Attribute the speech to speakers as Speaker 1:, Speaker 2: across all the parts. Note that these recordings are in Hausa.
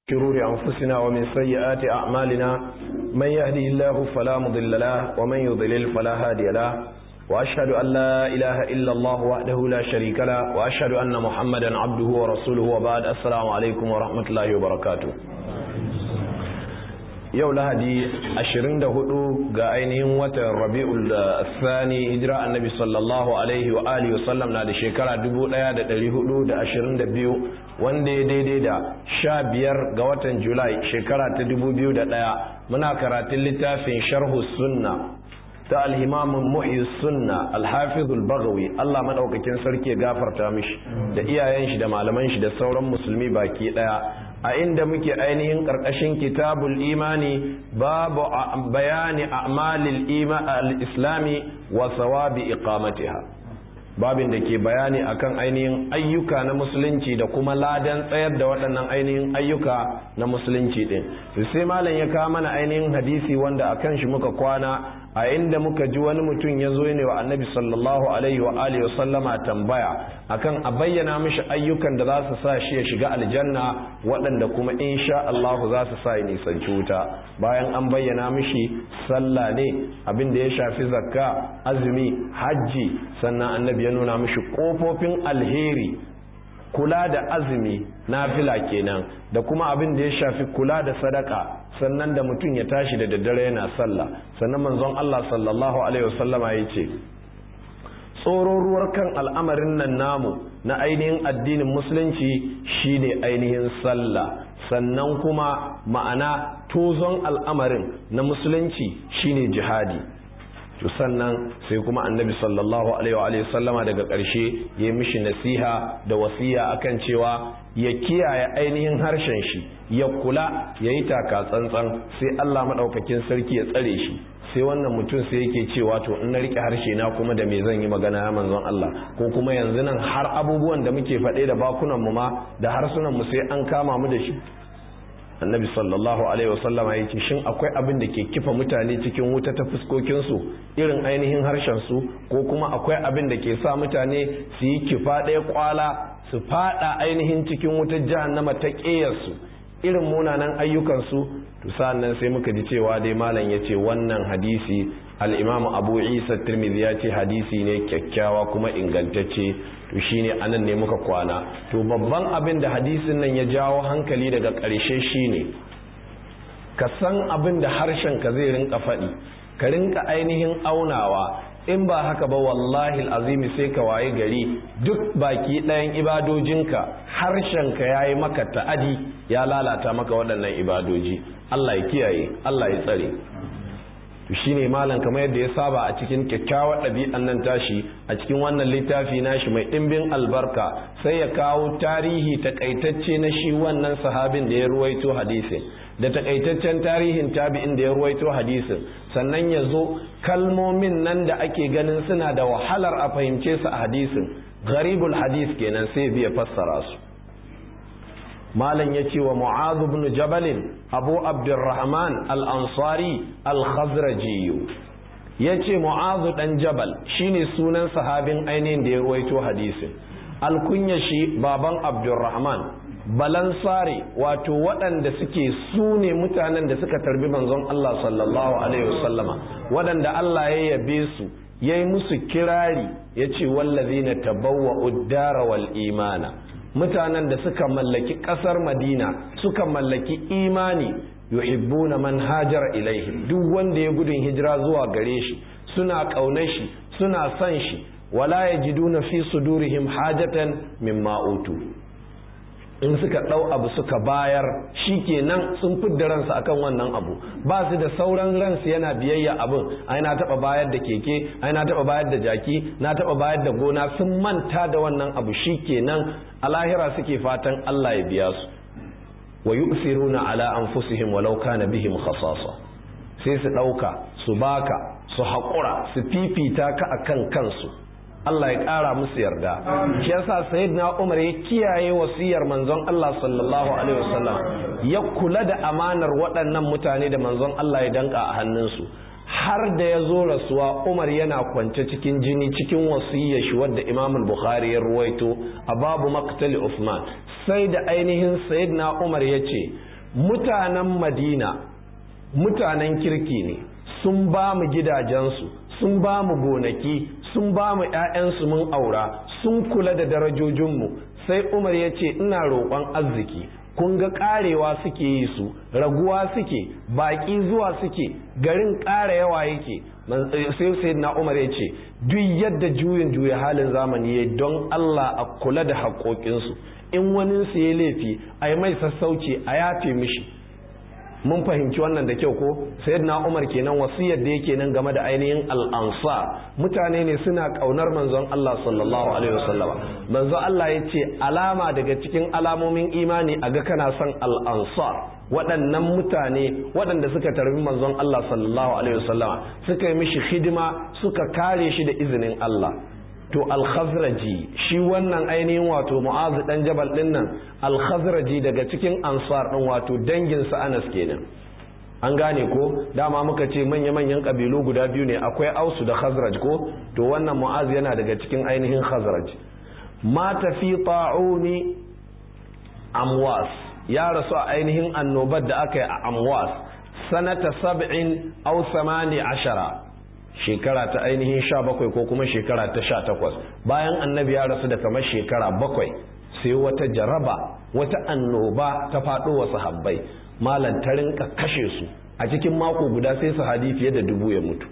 Speaker 1: شرور أنفسنا ومن سيئات أعمالنا من يهدي الله فلا مضل له ومن يضلل فلا هادي له وأشهد أن لا إله إلا الله وحده لا شريك له وأشهد أن محمدا عبده ورسوله وبعد السلام عليكم ورحمة الله وبركاته yau lahadi 24 ga ainihin watan rabi'ul thani hijira annabi sallallahu alaihi wa alihi wa sallam na da shekara 1422 wanda ya daidai da 15 ga watan julai shekara ta 2001 muna karatun littafin sharhu sunna ta alhimamin muhyi sunna alhafizul bagawi Allah madaukakin sarki ya gafarta mishi da iyayen shi da malaman shi da sauran musulmi baki daya a inda muke ainihin karkashin kitabul imani babu bayani a'malil islami wa sawabi iqamatiha babin da ke bayani akan ainihin ayyuka na musulunci da kuma ladan tsayar da waɗannan ainihin ayyuka na musulunci din sai malam ya kawo mana ainihin hadisi wanda akan shi muka kwana a inda muka ji wani mutum ya zo ne wa annabi sallallahu alaihi wa alihi wa sallama tambaya akan a bayyana mishi ayyukan da za su sa shi ya shiga aljanna waɗanda kuma insha Allah za su sa ya nisanci wuta bayan an bayyana mishi sallah ne abin da ya shafi zakka azumi hajji sannan annabi ya nuna mishi kofofin alheri kula da azumi nafila kenan da kuma abin da ya shafi kula da sadaka sannan da mutum ya tashi da daddare yana sallah sannan manzon Allah sallallahu alaihi wasallama ya ce tsoron ruwar kan al'amarin nan namu na ainihin addinin musulunci shine ainihin sallah sannan kuma ma'ana tozon al'amarin na musulunci shine jihadi to sannan sai kuma annabi sallallahu alaihi wa sallama daga ƙarshe ya mishi nasiha da wasiya akan cewa ya kiyaye ainihin harshen shi ya kula ya yi taka tsantsan sai Allah maɗaukakin sarki ya tsare shi sai wannan mutum sai yake cewa to in na rike harshe na kuma da me zan yi magana ya manzon Allah ko kuma yanzu nan har abubuwan da muke faɗe da bakunan mu ma da harsunan mu sai an kama mu da shi annabi sallallahu alaihi wasallama ya ce shin akwai abin da ke kifa mutane cikin wuta ta fuskokinsu irin ainihin harshen su ko kuma akwai abin da ke sa mutane su yi kifa ɗaya kwala su fada ainihin cikin wutar jahannama ta ƙeyarsu irin munanan ayyukansu to sa'annan sai muka ji cewa dai malam ya ce wannan hadisi al'imamu abu isa tirmidhi ya ce hadisi ne kyakkyawa kuma ingantacce to shine anan ne muka kwana to babban abin da hadisin nan ya jawo hankali daga ƙarshe shine ka san abin da harshen ka zai rinka faɗi ka rinka ainihin aunawa in ba haka ba wallahi azimi sai ka waye gari duk baki ɗayan ibadojinka harshenka ya yi maka ta'adi ya lalata maka waɗannan ibadoji Allah ya kiyaye Allah ya tsare to shine malam kamar yadda ya saba a cikin kyakkyawar ɗabi'an nan tashi a cikin wannan littafi nashi mai ɗimbin albarka sai ya kawo tarihi takaitacce na shi wannan sahabin da ya ruwaito hadisin da takaitaccen tarihin tabi'in da ya ruwaito hadisin sannan ya zo kalmomin nan da ake ganin suna da wahalar a fahimce su a hadisin gharibul hadis kenan sai biya fassara su malam ya ce wa mu'adh ibn jabalin abu abdurrahman al-ansari al-khazraji ya ce mu'adh dan jabal shine sunan sahabin ainihin da ya ruwaito hadisin alkunya shi baban abdurrahman balansare wato waɗanda suke su ne mutanen da suka tarbi manzon Allah sallallahu alaihi wasallama waɗanda Allah ya yabe su ya yi musu kirari ya ce wallazi na tabawwa uddara wal imana mutanen da suka mallaki ƙasar madina suka mallaki imani yuhibbuna man hajara ilaihi duk wanda ya gudun hijira zuwa gare shi suna ƙaunar shi suna son shi wala yajiduna fi sudurihim hajatan mimma utu in suka ɗau abu suka bayar shi kenan sun fidda ransu akan wannan abu ba su da sauran ransu yana biyayya abin ai na taɓa bayar da keke ai na taɓa bayar da jaki na taɓa bayar da gona sun manta da wannan abu shi kenan a lahira suke fatan Allah ya biya su wa yu'thiruna ala anfusihim walau kana bihim khasasa sai su ɗauka su baka su haƙura su fifita ka akan kansu Allah ya ƙara musu yarda shi yasa sayyidina Umar ya kiyaye wasiyar manzon Allah sallallahu alaihi wasallam ya kula da amanar waɗannan mutane da manzon Allah ya danka a hannunsu har da ya zo rasuwa Umar yana kwance cikin jini cikin wasiyar shi wadda Imam al-Bukhari ya ruwaito a babu maqtali Uthman sai da ainihin sayyidina Umar ya ce mutanen madina mutanen kirki ne sun ba mu gidajensu sun ba mu gonaki sun ba mu 'ya'yansu mun aura sun kula da darajojinmu sai umar ya ce ina roƙon arziki kun ga ƙarewa suke yi su raguwa suke baƙi zuwa suke garin ƙara yawa yake sai sai na umar ya ce duk yadda juyin juya halin zamani ya don allah a kula da haƙoƙinsu in wani su ya laifi a yi mai sassauci a yafe mishi mun fahimci wannan da kyau ko sayyidina umar kenan wasiyar da yake nan game da ainihin al'ansar mutane ne suna kaunar manzon Allah sallallahu alaihi wasallama manzon Allah ya ce alama daga cikin alamomin imani a ga kana son al'ansar waɗannan mutane waɗanda suka tarbi manzon Allah sallallahu alaihi wasallama suka yi mishi hidima suka kare shi da izinin Allah to al-khazraji shi wannan ainihin wato mu'azu dan jabal din nan al-khazraji daga cikin ansar din wato dangin sa Anas kenan an gane ko dama muka ce manya-manyan kabilu guda biyu ne akwai ausu da khazraj ko to wannan mu'az yana daga cikin ainihin khazraj mata fi ta'uni amwas ya rasu a ainihin annobar da aka yi a amwas sanata sab'in aw samani ashara shekara ta ainihin sha bakwai ko kuma shekara ta sha takwas bayan annabi ya rasu da kamar shekara bakwai sai wata jaraba wata annoba ta faɗo wa sahabbai malam ta rinka kashe su a cikin mako guda sai sahabi fiye da dubu ya mutu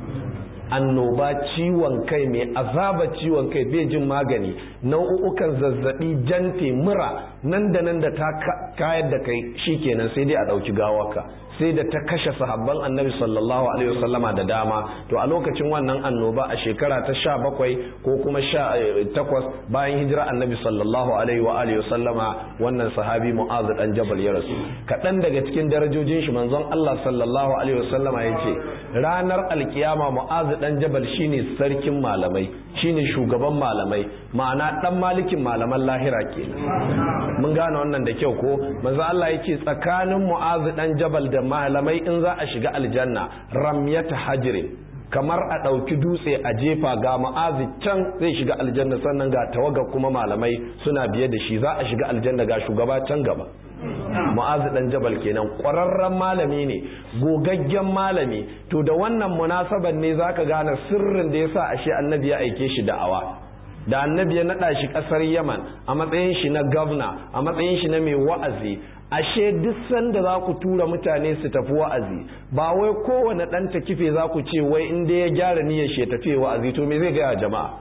Speaker 1: annoba ciwon kai mai azaba ciwon kai bai jin magani nau'ukan zazzabi jante mura nan da nan da ta kayar da kai shikenan sai dai a ɗauki gawarka sai da ta kashe sahabban annabi sallallahu alaihi wasallama da dama to a lokacin wannan annoba a shekara ta sha bakwai ko kuma sha takwas bayan hijira annabi sallallahu alaihi wa alihi wasallama wannan sahabi mu'az dan jabal ya rasu kaɗan daga cikin darajojin shi manzon Allah sallallahu alaihi wasallama ya ce ranar alkiyama mu'az dan jabal shine sarkin malamai shine shugaban malamai ma'ana dan malikin malaman lahira kenan mun gane wannan da kyau ko manzo Allah yake tsakanin mu'az dan jabal da malamai in za a shiga aljanna ramyata hajri kamar a ɗauki dutse a jefa ga ma'azi can zai shiga aljanna sannan ga tawaga kuma malamai suna biye da shi za a shiga aljanna ga shugaba can gaba mu'azu dan jabal kenan ƙwararren malami ne gogaggen malami to da wannan munasaban ne zaka gane sirrin da yasa ashe annabi ya aike shi da'awa da annabi ya naɗa shi ƙasar yaman a matsayin shi na gavna a matsayin shi na mai wa'azi ashe duk sanda za ku tura mutane su tafi wa'azi ba wai kowane ɗan ta kife za ku ce wai in dai ya gyara niyyar shi ya tafi wa'azi to me zai gaya jama'a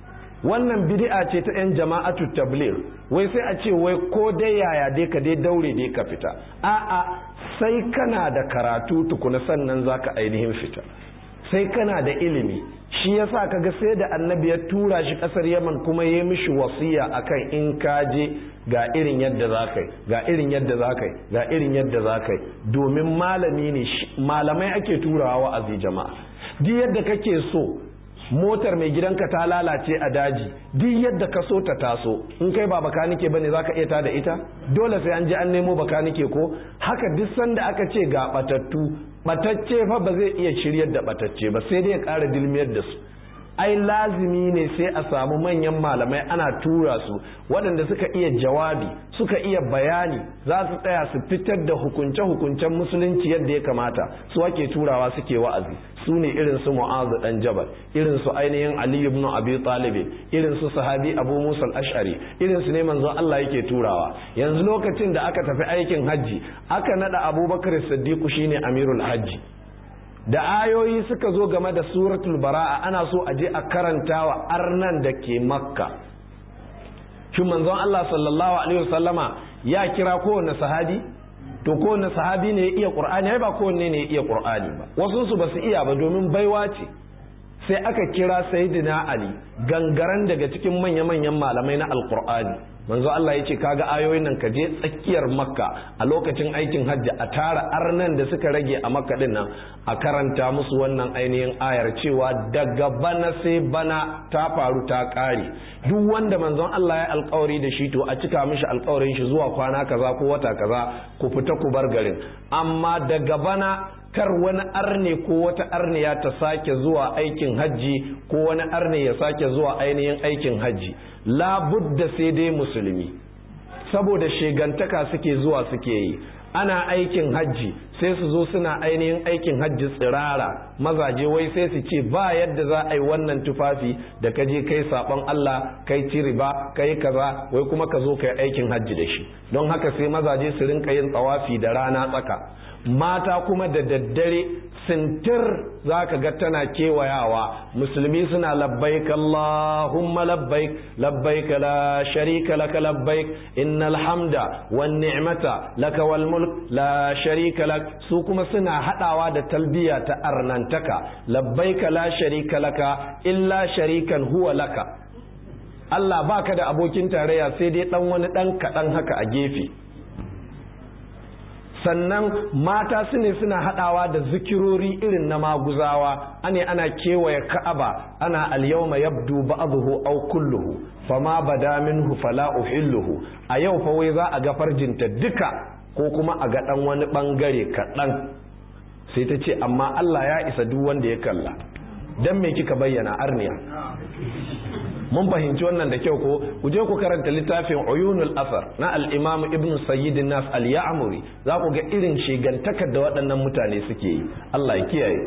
Speaker 1: wannan bid'a ce ta yan jama'atu tabligh wai sai a ce wai ko dai yaya dai ka dai daure dai ka fita a'a sai kana da karatu tukuna sannan zaka ainihin fita sai kana da ilimi shi yasa kaga sai da annabi ya tura shi kasar yaman kuma ya mishi wasiya akan in ka je ga irin yadda za ka yi ga irin yadda za ka yi ga irin yadda za ka yi domin malami ne malamai ake turawa wa'azi jama'a duk yadda kake so motar mai gidanka ta lalace a daji duk yadda ka so ta taso in kai ba bakanike bane zaka iya ta da ita dole sai an je an nemo bakanike ko haka duk sanda aka ce ga batattu batacce fa ba zai iya shiryar da batacce ba sai dai ya ƙara dilmiyar da su ai lazimi ne sai a samu manyan malamai ana tura su waɗanda suka iya jawabi suka iya bayani za su tsaya su fitar da hukunce-hukuncen musulunci yadda ya kamata su ake turawa suke wa'azi su ne irin su mu'azu dan jabal irin su ainihin ali ibn abi talib irin su sahabi abu musa al-ash'ari irin su ne manzon Allah yake turawa yanzu lokacin da aka tafi aikin hajji aka nada abubakar siddiq shine amirul hajji da ayoyi suka zo game da suratul bara'a ana so a je a karanta wa arnan da ke makka shin manzon Allah sallallahu alaihi wasallama ya kira kowanne sahabi to kowanne sahabi ne ya iya qur'ani ai ba kowanne ne ya iya qur'ani ba wasu su basu iya ba domin baiwa ce sai aka kira sayyidina ali gangaren daga cikin manya-manyan malamai na alqur'ani manzo Allah ya ce kaga ayoyin nan ka je tsakiyar makka a lokacin aikin hajji a tara arnan da suka rage a makka din nan a karanta musu wannan ainihin ayar cewa daga bana sai bana ta faru ta kare duk wanda manzon Allah ya alkawari da shi to a cika mishi alkawarin shi zuwa kwana kaza ko wata kaza ku fita ku bar garin amma daga bana kar wani arne ko wata arniya ta sake zuwa aikin hajji ko wani arne ya sake zuwa ainihin aikin hajji labudda sai dai musulmi saboda shegantaka suke zuwa suke yi ana aikin hajji sai su zo suna ainihin aikin hajji tsirara mazaje wai sai su ce ba yadda za a yi wannan tufafi da ka je kai sabon Allah kai ci riba kai kaza wai kuma ka zo kai aikin hajji da shi don haka sai mazaje su rinka yin tsawafi da rana tsaka mata kuma da daddare sintir za ka ga tana kewayawa musulmi suna labbaik Allahumma labbaik labbaik la sharika laka labbaik innal hamda wan ni'mata laka wal mulk la sharika lak su kuma suna hadawa da talbiya ta arnantaka labbaik la sharika laka illa sharikan huwa laka Allah baka da abokin tarayya sai dai dan wani dan kadan haka a gefe sannan mata su ne suna hadawa da zikirori irin na maguzawa ane ana kewaye ka'aba ana alyawma yabdu ba'dhu aw kulluhu fama bada minhu fala uhilluhu a yau fa wai za a ga farjinta duka ko kuma a ga dan wani bangare kaɗan sai ta ce amma Allah ya isa duk wanda ya kalla dan me kika bayyana arniya mun fahimci wannan da kyau ko ku je ku karanta littafin uyunul asar na al-imam ibn sayyid nas al-ya'muri za ku ga irin shigantakar da waɗannan mutane suke yi Allah ya kiyaye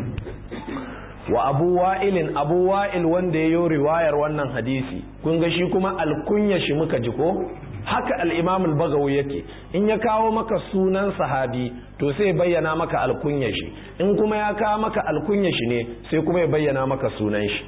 Speaker 1: wa abu wa'ilin abu wa'il wanda ya yi riwayar wannan hadisi kun ga shi kuma alkunya shi muka ji ko haka al-imam al-bagawi yake in ya kawo maka sunan sahabi to sai bayyana maka alkunya shi in kuma ya kawo maka alkunya shi ne sai kuma ya bayyana maka sunan shi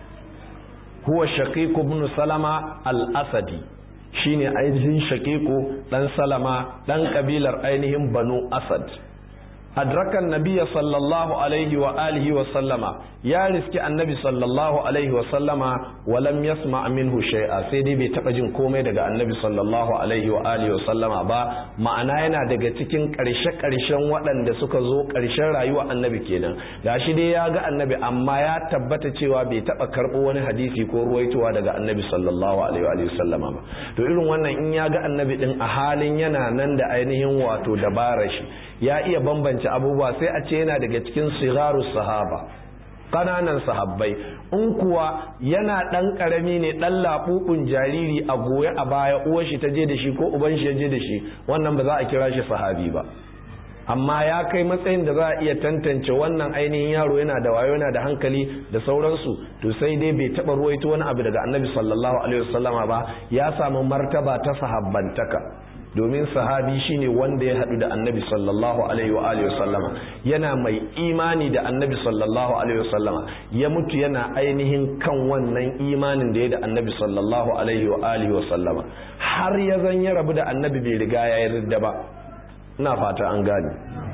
Speaker 1: huwa shaqiqu ibn salama al-asadi shine ainihin shaqiqu dan salama dan kabilar ainihin banu asad adrakan nabiyya sallallahu alaihi wa alihi wa sallama ya riski annabi sallallahu alaihi wa sallama wa lam yasma minhu shay'a sai dai bai taba jin komai daga annabi sallallahu alaihi wa alihi wa sallama ba ma'ana yana daga cikin karshe karshen waɗanda suka zo karshen rayuwa annabi kenan gashi dai ya ga annabi amma ya tabbata cewa bai taba karɓo wani hadisi ko ruwaitowa daga annabi sallallahu alaihi wa sallama ba to irin wannan in ya ga annabi din a halin yana nan da ainihin wato dabarar shi ya iya bambance abubuwa sai a ce yana daga cikin sigaru sahaba ƙananan sahabbai in kuwa yana ɗan ƙarami ne ɗan laɓuɓun jariri a goye a baya uwar shi ta je da shi ko uban shi ya je da shi wannan ba za a kira shi sahabi ba amma ya kai matsayin da za a iya tantance wannan ainihin yaro yana da wayo yana da hankali da sauransu to sai dai bai taɓa ruwaito wani abu daga annabi sallallahu alaihi wasallama ba ya samu martaba ta sahabbantaka domin sahabi shine wanda ya haɗu da annabi sallallahu alaihi wa alihi wasallama yana mai imani da annabi sallallahu alaihi wasallama ya mutu yana ainihin kan wannan imanin da ya da annabi sallallahu alaihi wa alihi wasallama har ya zan ya rabu da annabi bai riga ya yarda ba ina fata an gane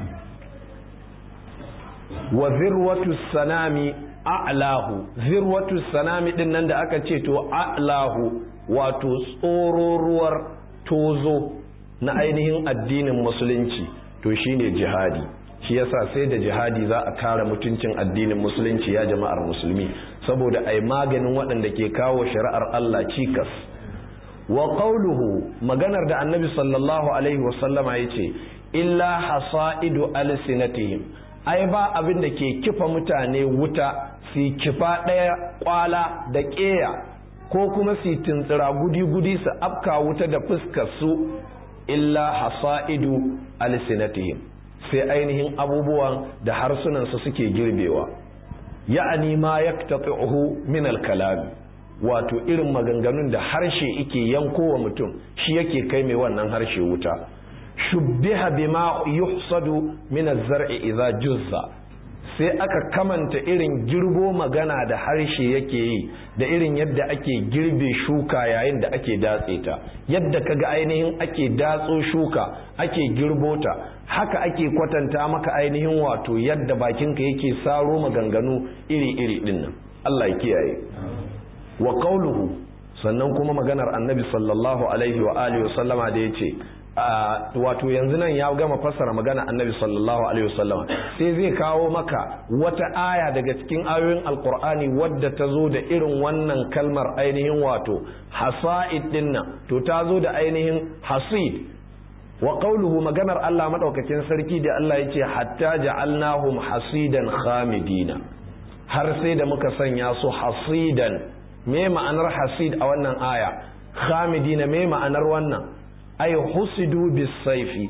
Speaker 1: wa zirwatu sanami a'lahu zirwatu sanami din nan da aka ce to a'lahu wato tsororuwar tozo na ainihin addinin musulunci to shine jihadi shi yasa sai da jihadi za a kare mutuncin addinin musulunci ya jama'ar musulmi saboda ai maganin waɗanda ke kawo shari'ar Allah cikas wa qawluhu maganar da annabi sallallahu alaihi wasallama yace illa hasaidu alsinatihim ai ba abin da ke kifa mutane wuta su kifa ɗaya kwala da ƙeya ko kuma su tuntsira gudi-gudi su afka wuta da fuskar su illa hasa'idu alsinatihim sai ainihin abubuwan da harsunansu suke girbewa ya'ani ma yaqtati'uhu min al-kalam wato irin maganganun da harshe yake yankowa mutum shi yake kai mai wannan harshe wuta shubbiha bima yuhsadu min az-zar'i idza juzza sai aka kamanta irin girbo magana da harshe yake yi da irin yadda ake girbe shuka yayin da ake datse ta yadda kaga ainihin ake datso shuka ake girbo ta haka ake kwatanta maka ainihin wato yadda bakinka yake saro maganganu iri-iri dinnan Allah ya kiyaye wa qauluhu sannan kuma maganar annabi sallallahu alaihi wa alihi wa sallama da yace wato yanzu nan ya gama fassara magana annabi sallallahu alaihi wasallama sai zai kawo maka wata aya daga cikin ayoyin alkur'ani wadda ta zo da irin wannan kalmar ainihin wato hasa'id dinnan to ta zo da ainihin hasid wa qawluhu maganar Allah madaukakin sarki da Allah yace hatta ja'alnahum hasidan khamidina har sai da muka sanya su hasidan me ma'anar hasid a wannan aya khamidina me ma'anar wannan ay husidu bisaifi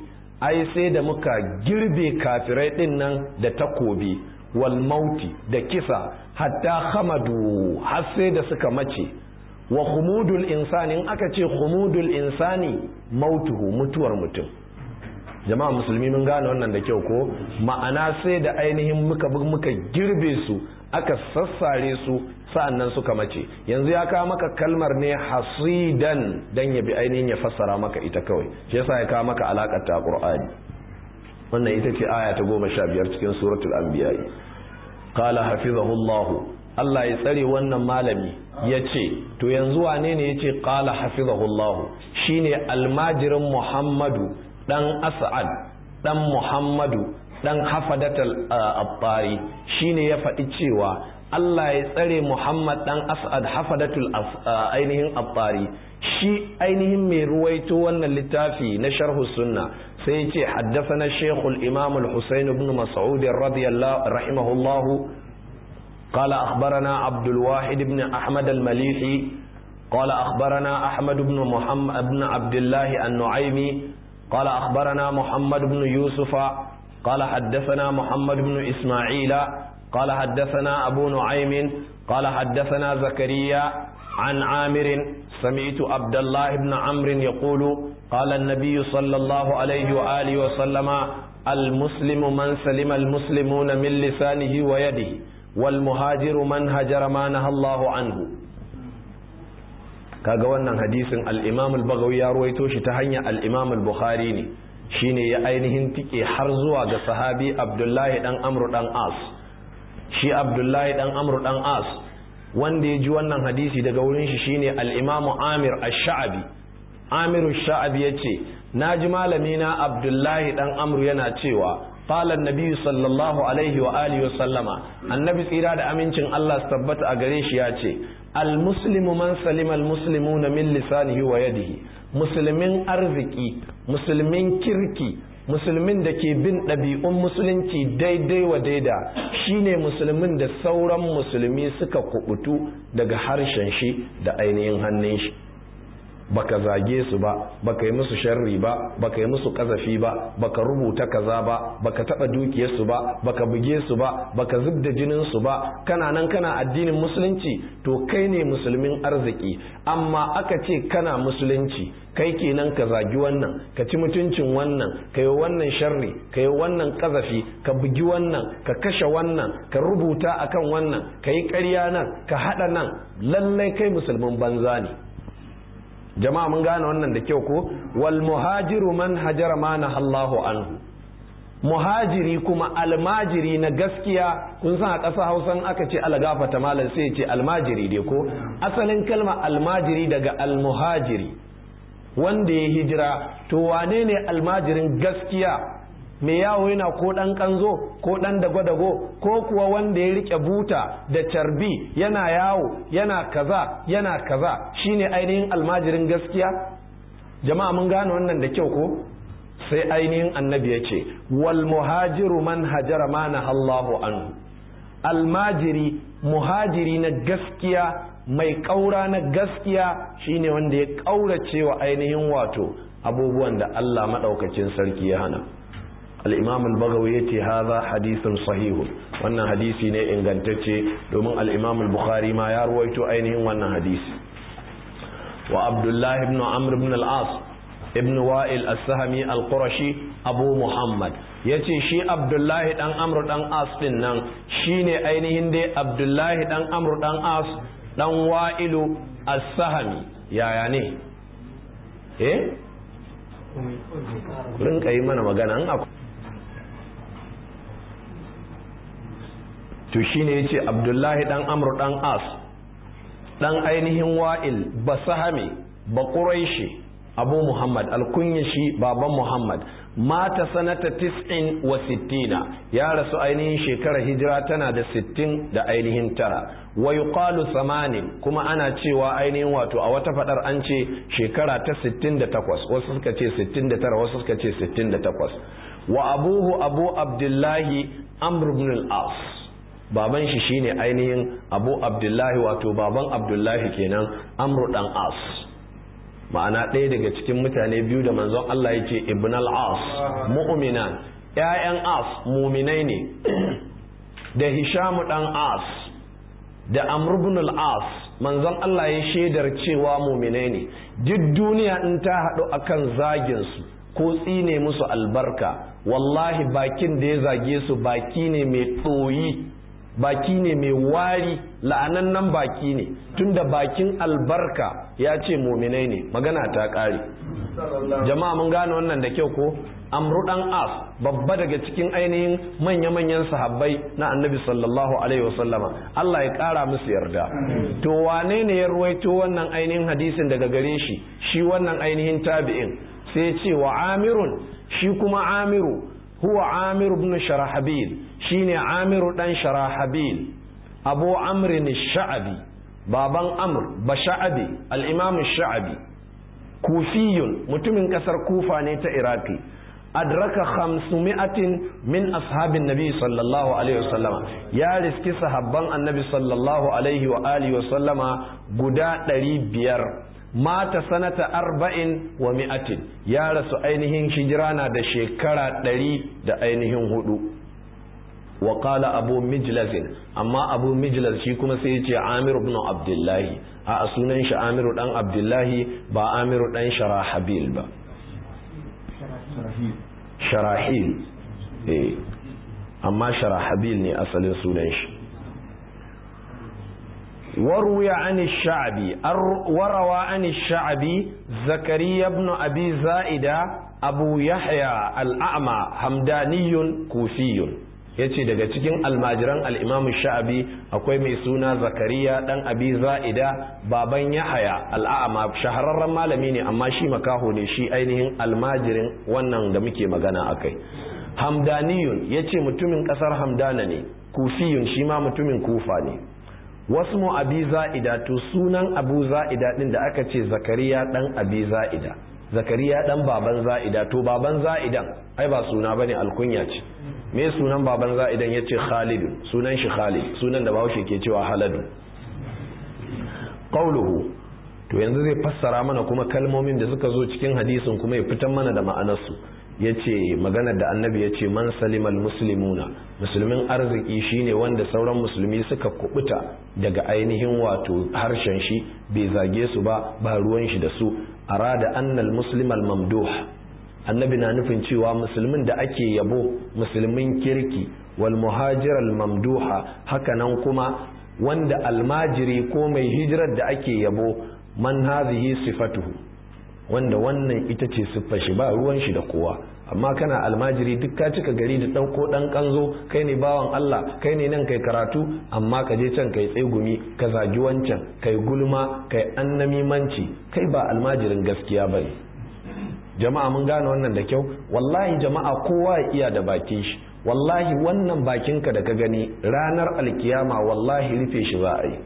Speaker 1: ai sai da muka girbe kafirai din nan da takobi wal mauti da kisa hatta hamadu har sai da suka mace wa khumudul insani in aka ce khumudul insani mautuhu mutuwar mutum jama'a musulmi mun gane wannan da kyau ko ma'ana sai da ainihin muka muka girbe su aka sassare su sa'annan suka mace yanzu ya kawo maka kalmar ne hasidan dan ya bi ainihin ya fassara maka ita kawai shi yasa ya kawo maka alakar ta qur'ani wannan ita ce aya ta goma sha biyar cikin suratul anbiya qala hafizahullahu Allah ya tsare wannan malami ya ce to yanzu wane ne ya ce qala hafizahullahu shine almajirin muhammadu dan as'ad dan muhammadu dan hafadatul attari shine ya faɗi cewa Allah ya tsare Muhammad dan As'ad hafadatul ainihin attari shi ainihin mai ruwaito wannan littafi na sharhu sunna sai ya ce haddathana shaykhul imam al-husayn ibn mas'ud radiyallahu rahimahullahu قال أخبرنا عبد الواحد بن أحمد المليحي قال أخبرنا أحمد بن محمد بن عبد الله النعيمي قال أخبرنا محمد بن يوسف قال حدثنا محمد بن إسماعيل قال حدثنا أبو نعيم قال حدثنا زكريا عن عامر سمعت عبد الله بن عمرو يقول قال النبي صلى الله عليه وآله وسلم المسلم من سلم المسلمون من لسانه ويده والمهاجر من هجر ما نهى الله عنه kaga wannan hadisin al-Imam al-Baghawi ya ruwaito shi ta hanyar al-Imam al-Bukhari ne shine ya ainihin tike har zuwa ga sahabi Abdullahi dan Amr dan As shi Abdullahi dan Amr dan As wanda ya ji wannan hadisi daga wurin shi shine al-Imam Amir ash-Sha'bi Amir ash-Sha'bi yace naji malami na Abdullahi dan Amr yana cewa قال النبي صلى الله عليه وآله وسلم النبي tsira da amincin Allah su tabbata a gare shi ya ce almuslimu man salima almuslimuna min lisanihi wa yadihi musulmin arziki musulmin kirki musulmin da ke bin ɗabi'un musulunci daidai wa daida shine musulmin da sauran musulmi suka kubutu daga harshen shi da ainihin hannun shi baka zage su ba baka yi musu sharri ba baka yi musu kazafi ba baka rubuta kaza ba baka taba dukiyar su ba baka buge su ba baka zubda jinin su ba kana nan kana addinin musulunci to kai ne musulmin arziki amma aka ce kana musulunci kai kenan ka zagi wannan ka ci mutuncin wannan ka yi wannan sharri ka yi wannan kazafi ka bugi wannan ka kashe wannan ka rubuta akan wannan ka yi ƙarya nan ka haɗa nan lallai kai musulmin banza ne jama'a mun gane wannan da kyau ko wal muhajiru man hajara ma Allahu anhu muhajiri kuma almajiri na gaskiya kun san a ƙasa hausan aka ce algafata malam sai ce almajiri dai ko asalin kalma almajiri daga almuhajiri wanda ya hijira to wane ne almajirin gaskiya me yawo yana ko ɗan ƙanzo ko ɗan dago-dago ko kuwa wanda ya rike buta da carbi yana yawo yana kaza yana kaza shine ainihin almajirin gaskiya jama'a mun gane wannan da kyau ko sai ainihin annabi ya ce wal muhajiru man hajara ma Allahu anhu almajiri muhajiri na gaskiya mai ƙaura na gaskiya shine wanda ya ƙaurace wa ainihin wato abubuwan da Allah maɗaukacin sarki ya hana الإمام البغوي يتي هذا حديث صحيح وانا حديثي ne ingantacce domin الإمام البخاري ما يرويت ainihin wannan hadisi wa Abdullah ibn Amr ibn al-As ibn Wa'il as-Sahmi al-Qurashi Abu Muhammad yace shi Abdullah dan Amr dan As din nan shine ainihin dai Abdullah dan Amr dan As dan Wa'ilu as-Sahmi yaya ne eh rinka yi mana magana an akwai to shine yace Abdullahi dan Amr dan As dan ainihin Wa'il Basahami ba Quraishi Abu Muhammad alkunyashi baban Muhammad mata sanata tis'in wa sittina ya rasu ainihin shekarar hijira tana da sittin da ainihin tara wa yuqalu samanin kuma ana cewa ainihin wato a wata fadar an ce shekara ta 68 wasu suka ce 69 wasu suka ce 68 wa abuhu abu abdullahi amr ibn al-as baban shi shine ainihin abu abdullahi wato baban abdullahi kenan amru dan as ma'ana ɗaya daga cikin mutane biyu da manzon Allah ya ce ibn al-as mu'minan ƴaƴan as muminai ne da hishamu dan as da amr ibn al-as manzon Allah ya shaidar cewa muminai ne duk duniya in ta haɗu akan zagin su ko tsine musu albarka wallahi bakin da ya zage su baki ne mai ɗoyi baki ne mai wari la'anannan baki ne tunda bakin albarka ya ce muminai ne magana ta ƙare jama'a mun gane wannan da kyau ko amru dan as babba daga cikin ainihin manya-manyan sahabbai na annabi sallallahu alaihi wasallama Allah ya ƙara musu yarda to wane ne ya ruwaito wannan ainihin hadisin daga gare shi shi wannan ainihin tabi'in sai ce wa amirun shi kuma amiru huwa amir ibn sharahabil shine amiru dan sharahabil abu amrin sha'abi baban amr ba sha'abi al-imam sha'abi kufiyun mutumin kasar kufa ne ta iraki adraka khamsumi'atin min ashabin nabi sallallahu alaihi wasallama ya riski sahabban annabi sallallahu alaihi wa alihi wasallama guda ɗari biyar mata sanata arba'in wa mi'atin ya rasu ainihin hijira na da shekara ɗari da ainihin hudu wa qala abu mijlazin amma abu mijlaz shi kuma sai ya ce amir ibn abdullahi a sunan shi amiru dan abdullahi ba amiru dan sharahabil ba sharahil eh amma sharahabil ne asalin sunan shi وروي عن الشعبي وروى عن الشعبي زكريا بن أبي زائدة أبو يحيى الأعمى همداني كوفي yace daga cikin almajiran al'imamu sha'abi akwai mai suna zakariya dan abi za'ida baban yahaya al'a'ama shahararren malami ne amma shi makaho ne shi ainihin almajirin wannan da muke magana akai hamdaniyun yace mutumin kasar hamdana ne kufiyun shi ma mutumin kufa ne wasu mu abi za'ida to sunan abu za'ida din da aka ce zakariya dan abi za'ida zakariya dan baban za'ida to baban za'idan ai ba suna bane alkunya ce me sunan baban za'idan yace khalid sunan shi khalid sunan da bahaushe ke cewa haladu qauluhu to yanzu zai fassara mana kuma kalmomin da suka zo cikin hadisin kuma ya fitar mana da ma'anarsu ya ce maganar da annabi ya ce man salimal muslimuna musulmin arziki shine wanda sauran musulmi suka kubuta daga ainihin wato harshen shi bai zage su ba ba ruwan shi da su arada annal muslimal mamduh annabi na nufin cewa musulmin da ake yabo musulmin kirki wal muhajiral mamduha hakanan kuma wanda almajiri ko mai hijirar da ake yabo man hazihi sifatuhu wanda wannan ita ce siffar shi ba ruwan shi da kowa amma kana almajiri duk ka cika gari da ɗauko ɗan ƙanzo kai ne bawan Allah kai ne nan kai karatu amma ka je can kai tsegumi ka zagi wancan kai gulma kai annamimanci kai ba almajirin gaskiya ba ne jama'a mun gane wannan da kyau wallahi jama'a kowa ya iya da bakin shi wallahi wannan bakinka da ka gani ranar alkiyama wallahi rufe shi za a yi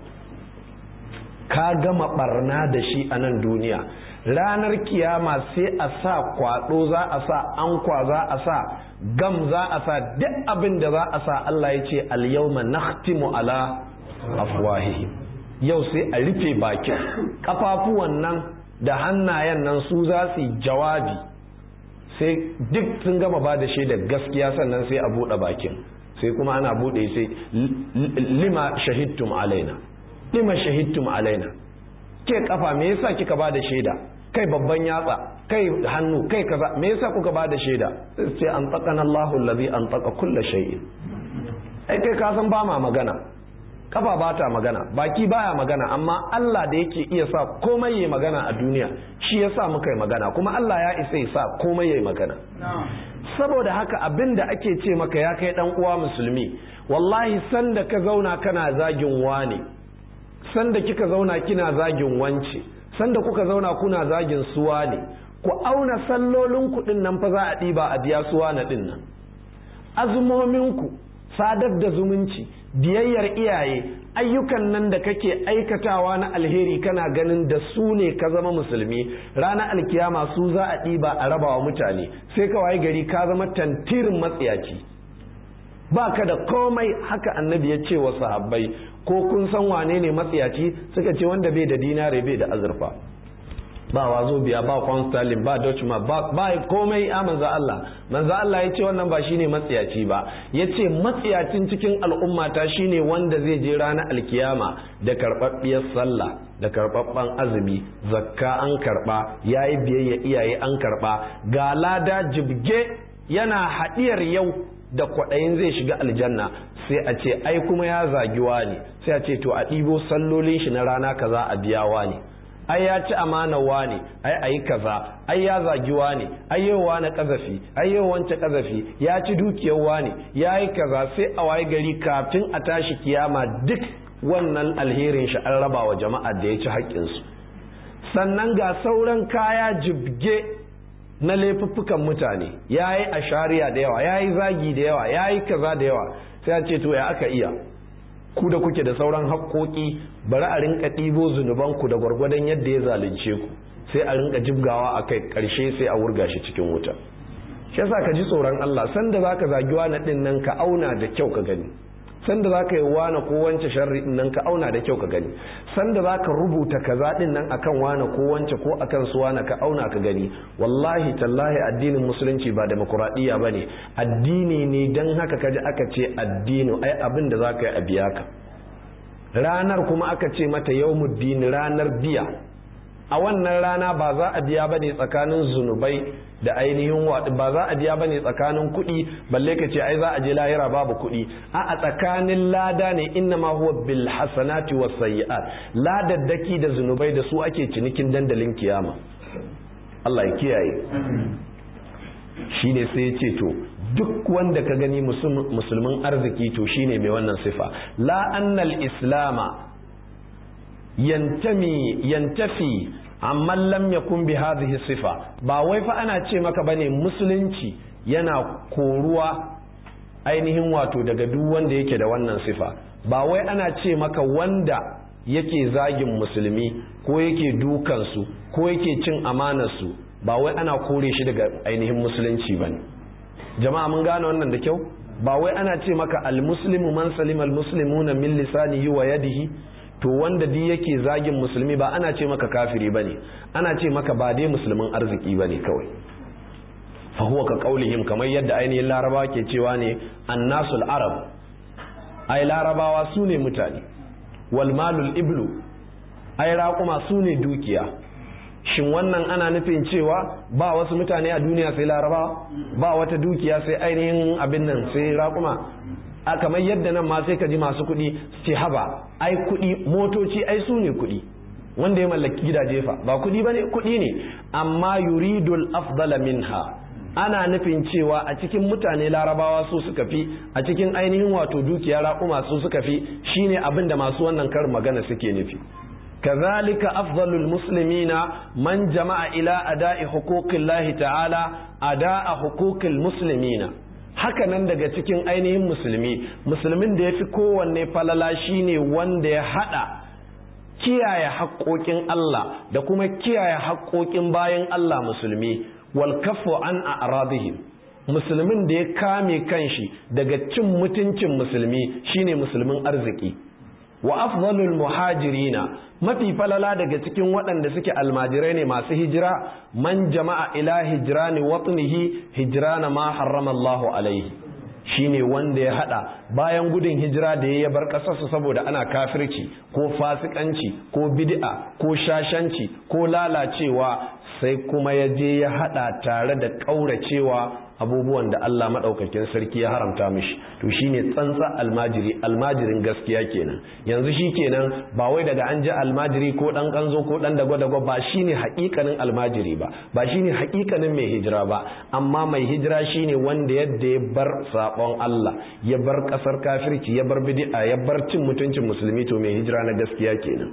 Speaker 1: ka gama barna da shi a nan duniya ranar kiyama sai a sa kwado za a sa ankwa za a sa gam za a sa duk abin da za a sa Allah ya ce alyawma nakhtimu ala afwahihi yau sai a rufe bakin kafafuwan nan da hannayen nan su za su jawabi sai duk sun gama ba da shaida gaskiya sannan sai a buɗe bakin sai kuma ana buɗe sai lima shahidtum alaina lima shahidtum alaina ke kafa me yasa kika ba da shaida kai babban yatsa kai hannu kai kaza me yasa kuka ba da shaida sai an tsakana Allahu allazi an tsaka kulla shay'in ai kai ka san ba ma magana kafa ba ta magana baki baya magana amma Allah da yake iya sa komai yayi magana a duniya shi yasa muka yi magana kuma Allah ya isa ya sa komai yayi magana saboda haka abin da ake ce maka ya kai dan uwa musulmi wallahi sanda ka zauna kana zagin wane sanda kika zauna kina zagin wance sanda kuka zauna kuna zagin suwa ne ku auna sallolin kuɗin nan fa za a ɗiba a biya suwa na ɗin nan azumominku sadar da zumunci biyayyar iyaye ayyukan nan da kake aikatawa na alheri kana ganin da su ne ka zama musulmi ranar alkiyama su za a ɗiba a rabawa mutane sai ka waye gari ka zama tantirin matsiyaci ba ka da komai haka annabi ya ce wa sahabbai ko kun san wane ne matsiyaci suka ce wanda bai da dinare bai da azurfa ba wazo biya ba konstalin ba dutchman ba ba komai a manzo Allah manzo Allah ya ce wannan ba shine matsiyaci ba ya ce matsiyacin cikin al'ummata shine wanda zai je ranar alkiyama da karɓaɓɓiyar sallah da karɓaɓɓen azumi zakka an karɓa yayi biyayya iyaye an karɓa ga lada jibge yana haɗiyar yau da kwaɗayin zai shiga aljanna sai a ce ai kuma ya zagiwa ne sai a ce to a ɗibo sallolin shi na rana kaza a biyawa ne ai ya ci amanawa ne ai ayi kaza ai ya zagiwa ne ai yau na kazafi ai yau wance kazafi ya ci dukiyar ne ya yi kaza sai a waye gari kafin a tashi kiyama duk wannan alherin shi an raba wa jama'a da ya ci haƙƙinsu sannan ga sauran kaya jibge na laifuffukan mutane ya yi ashariya da yawa ya yi zagi da yawa ya yi kaza da yawa sai a ce to ya aka iya ku da kuke da sauran haƙoƙi bari a rinka ɗibo zunubanku da gwargwadon yadda ya zalunce ku sai a rinka jibgawa a kai ƙarshe sai a wurga shi cikin wuta shi yasa ka ji tsoron Allah sanda zaka zagi wani ɗin nan ka auna da kyau ka gani sanda zaka yi wani ko wance sharri ɗin nan ka auna da kyau ka gani sanda zaka rubuta kaza ɗin nan akan wani ko wance ko akan su wani ka auna ka gani wallahi tallahi addinin musulunci ba demokuraɗiyya ba ne addini ne don haka kaji aka ce addini ai abin da za ka yi a biya ka ranar kuma aka ce mata yawmuddin ranar biya a wannan rana ba za a biya bane tsakanin zunubai da ainihin ba za a biya bane tsakanin kuɗi balle ka ce ai za a je lahira babu kuɗi a a tsakanin lada ne inna ma huwa bil hasanati was sayyi'at ladaddaki da zunubai da su ake cinikin dandalin kiyama Allah ya kiyaye shine sai ya ce to duk wanda ka gani musulmin arziki to shine mai wannan sifa la annal islama yantami yantafi amma lam yakun bi hadhihi sifa ba wai fa ana ce maka bane musulunci yana koruwa ainihin wato daga duk wanda yake da wannan sifa ba wai ana ce maka wanda yake zagin musulmi ko yake dukansu ko yake cin amanarsu ba wai ana kore shi daga ainihin musulunci bane jama'a mun gane wannan da kyau ba wai ana ce maka almuslimu man salima almuslimuna min lisanihi wa yadihi to wanda duk yake zagin musulmi ba ana ce maka kafiri bane ana ce maka ba dai musulmin arziki bane kawai fa huwa ka qaulihim kamar yadda ainihin larabawa ke cewa ne annasul arab ai larabawa su ne mutane wal malul iblu ai raƙuma su ne dukiya shin wannan ana nufin cewa ba wasu mutane a duniya sai larabawa ba wata dukiya sai ainihin abin nan sai raƙuma a kamar yadda nan ma sai ka ji masu kuɗi su ce haba ai kuɗi motoci ai su ne kuɗi wanda ya mallaki gidaje fa ba kuɗi ba ne kuɗi ne amma yuridul afdala minha ana nufin cewa a cikin mutane larabawa su suka fi a cikin ainihin wato dukiya raƙuma su suka fi shine abin da masu wannan karin magana suke nufi كذلك أفضل المسلمين من جمع إلى أداء حقوق الله تعالى أداء حقوق المسلمين haka nan daga cikin ainihin musulmi musulmin da ya fi kowanne falala shine wanda ya hada kiyaye haƙoƙin Allah da kuma kiyaye haƙoƙin bayan Allah musulmi wal kafu an a'radihim musulmin da ya kame kanshi daga cin mutuncin musulmi shine musulmin arziki wa afdalul muhajirina mafi falala daga cikin waɗanda suke almajirai ne masu hijira man jama'a ila hijrani watnihi hijrana ma harrama Allahu alaihi shine wanda ya hada bayan gudun hijira da ya bar ƙasarsa saboda ana kafirci ko fasikanci ko bid'a ko shashanci ko lalacewa sai kuma ya je ya hada tare da ƙauracewa abubuwan da Allah maɗaukakin sarki ya haramta mishi to shine tsantsa almajiri almajirin gaskiya kenan yanzu shi kenan ba wai daga an ji almajiri ko ɗan ƙanzo ko ɗan dago-dago ba shine haƙiƙanin almajiri ba ba shine haƙiƙanin mai hijira ba amma mai hijira shine wanda yadda ya bar saɓon Allah ya bar ƙasar kafirci ya bar bid'a ya bar cin mutuncin musulmi to mai hijira na gaskiya kenan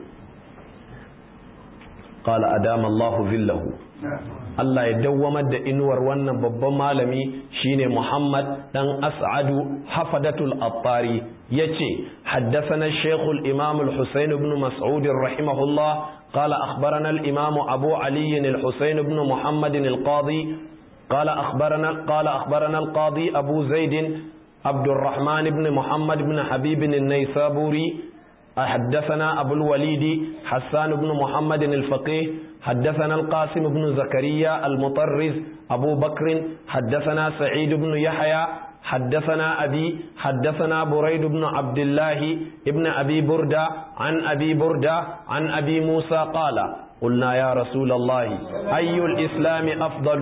Speaker 1: qala adama Allahu zillahu Allah ya dawwamar da inuwar wannan babban malami shine Muhammad dan As'adu Hafadatul Attari yace haddathana Sheikh al-Imam al-Husayn ibn Mas'ud rahimahullah قال أخبرنا الإمام أبو علي الحسين بن محمد القاضي قال أخبرنا قال أخبرنا القاضي أبو زيد عبد الرحمن بن محمد بن حبيب النيسابوري حدثنا أبو الوليد حسان بن محمد الفقيه حدثنا القاسم بن زكريا المطرز أبو بكر حدثنا سعيد بن يحيى حدثنا أبي حدثنا بريد بن عبد الله ابن أبي بردة عن أبي بردة عن أبي موسى قال قلنا يا رسول الله أي الإسلام أفضل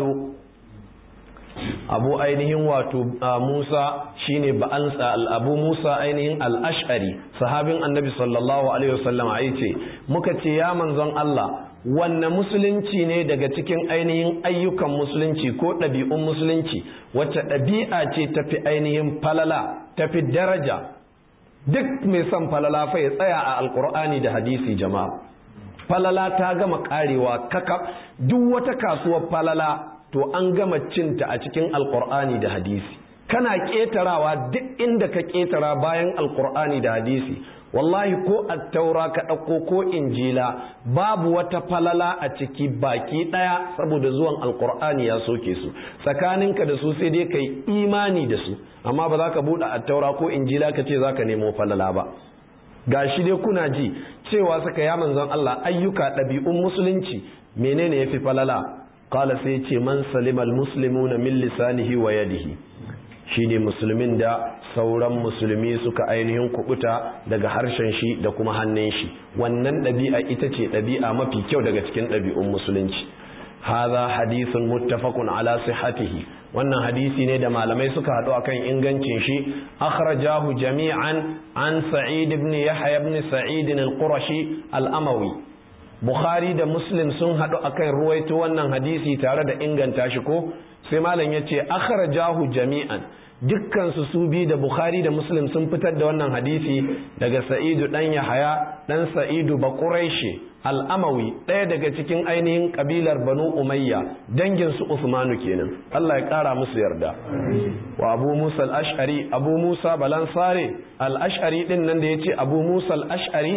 Speaker 1: abu ainihin wato Musa shine ba'ansa abu Musa ainihin al-Ash'ari sahabin Annabi sallallahu alaihi wasallam ai ce muka ce ya manzon Allah wanne musulunci ne daga cikin ainihin ayyukan musulunci ko ɗabi'un musulunci wacce ɗabi'a ce tafi ainihin falala tafi daraja duk mai son falala fa ya tsaya a alkur'ani da hadisi jama'a falala ta gama karewa kakaf duk wata kasuwar falala to an gama cinta a cikin alkur'ani da hadisi kana ƙetarawa duk inda ka ƙetara bayan alkur'ani da hadisi wallahi ko attaura ka ɗauko ko injila babu wata falala a ciki baki ɗaya saboda zuwan alkur'ani ya soke su tsakaninka da su sai dai ka yi imani da su amma ba za ka buɗe attaura ko injila ka ce za ka nemo falala ba ga shi dai kuna ji cewa suka ya manzon Allah ayyuka ɗabi'un musulunci menene ya fi falala kala sai ce man salimal muslimuna min lisanihi wa yadihi shine musulmin da sauran musulmi suka ainihin kubuta daga harshen shi da kuma hannun shi wannan ɗabi'a ita ce ɗabi'a mafi kyau daga cikin ɗabi'un musulunci hadha hadithun muttafaqun ala sihhatihi wannan hadisi ne da malamai suka haɗu akan ingancin shi akhrajahu jami'an an sa'id ibn yahya ibn sa'id al-qurashi al-amawi bukhari da muslim sun haɗu akan ruwaito wannan hadisi tare da inganta shi ko sai malam yace akhrajahu jami'an dukkan su su bi da bukhari da muslim sun fitar da wannan hadisi daga sa'idu dan yahaya dan sa'idu baquraishi al'amawi ɗaya daga cikin ainihin kabilar banu umayya dangin su usmanu kenan Allah ya ƙara musu yarda wa abu musa al-ash'ari abu musa balansare al-ash'ari din nan da yace abu musa al-ash'ari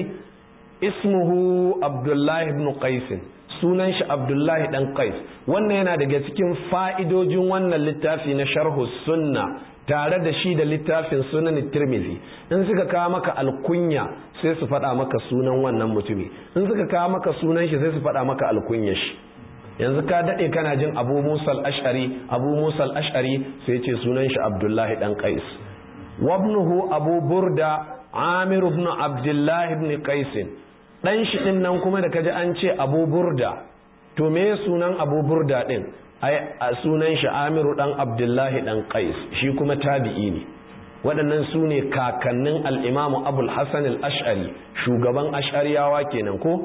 Speaker 1: ismuhu abdullahi ibn qais sunan shi abdullahi dan qais wannan yana daga cikin fa'idojin wannan littafi na sharhu sunna tare da shi da littafin sunan tirmizi in suka kawo maka alkunya sai su faɗa maka sunan wannan mutumi in suka kawo maka sunan shi sai su faɗa maka alkunya shi yanzu ka daɗe kana jin abu musal ash'ari abu musal ash'ari sai ce sunan shi abdullahi dan qais wabnuhu abu burda amir ibn abdullahi ibn qais dan shi din nan kuma da kaji an ce abu burda to me sunan abu burda din ai a sunan shi amiru dan abdullahi dan qais shi kuma tabi'i ne waɗannan su ne kakannin al'imamu abul hassan al'ash'ari shugaban ash'ariyawa kenan ko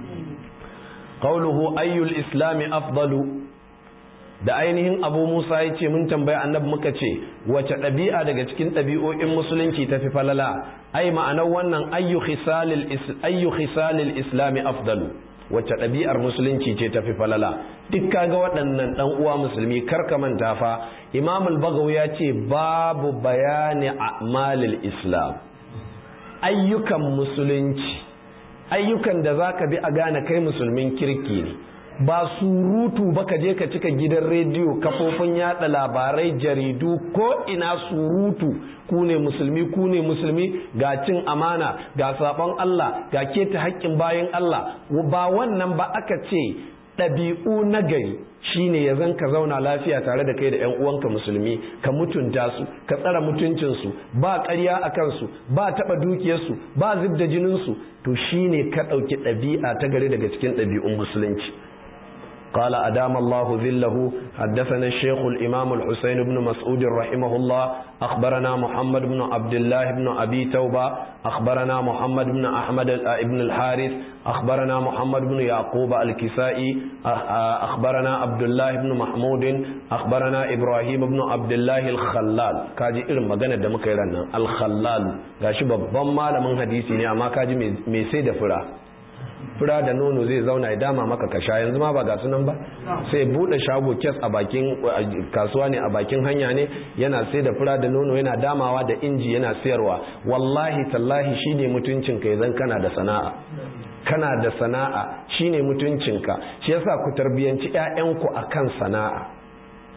Speaker 1: qauluhu ayyul islami afdalu da ainihin abu musa ya ce mun tambaya annabi muka ce wace ɗabi'a daga cikin ɗabi'o'in musulunci ta fi falala ai ma'anar wannan ayyu khisalil islami afdalu wacce ɗabi'ar musulunci ce tafi falala duk kaga waɗannan ɗan uwa musulmi karka manta fa imam al ya ce babu bayani a'malil islam ayyukan musulunci ayyukan da zaka bi a gane kai musulmin kirki ne ba surutu ba ka je ka cika gidan rediyo kafofin yada labarai jaridu ko ina surutu ku ne musulmi ku ne musulmi ga cin amana ga sabon Allah ga keta haƙƙin bayan Allah ba wannan ba aka ce ɗabi'u na gari shine ya zan ka zauna lafiya tare da kai da 'yan uwanka musulmi ka mutunta su ka tsara mutuncinsu ba ƙarya a kansu ba taɓa dukiyarsu ba zub da jininsu to shine ka ɗauki ɗabi'a ta gari daga cikin ɗabi'un musulunci قال أدام الله ذله حدثنا الشيخ الإمام الحسين بن مسعود رحمه الله أخبرنا محمد بن عبد الله بن أبي توبة أخبرنا محمد بن أحمد بن الحارث أخبرنا محمد بن يعقوب الكسائي أخبرنا عبد الله بن محمود أخبرنا إبراهيم بن عبد الله الخلال كاجي إرم مغانا دمك يرانا الخلال gashi babban malamin hadisi ne amma kaji mai sai da fura fura da nono zai zauna ya dama maka ka sha yanzu ma ba ga sunan ba sai bude shago kes a bakin kasuwa ne a bakin hanya ne yana sai da fura da nono yana damawa da inji yana sayarwa wallahi tallahi shine mutuncin ka yanzu kana da sana'a kana da sana'a shine mutuncinka shi yasa ku tarbiyanci ƴaƴanku akan sana'a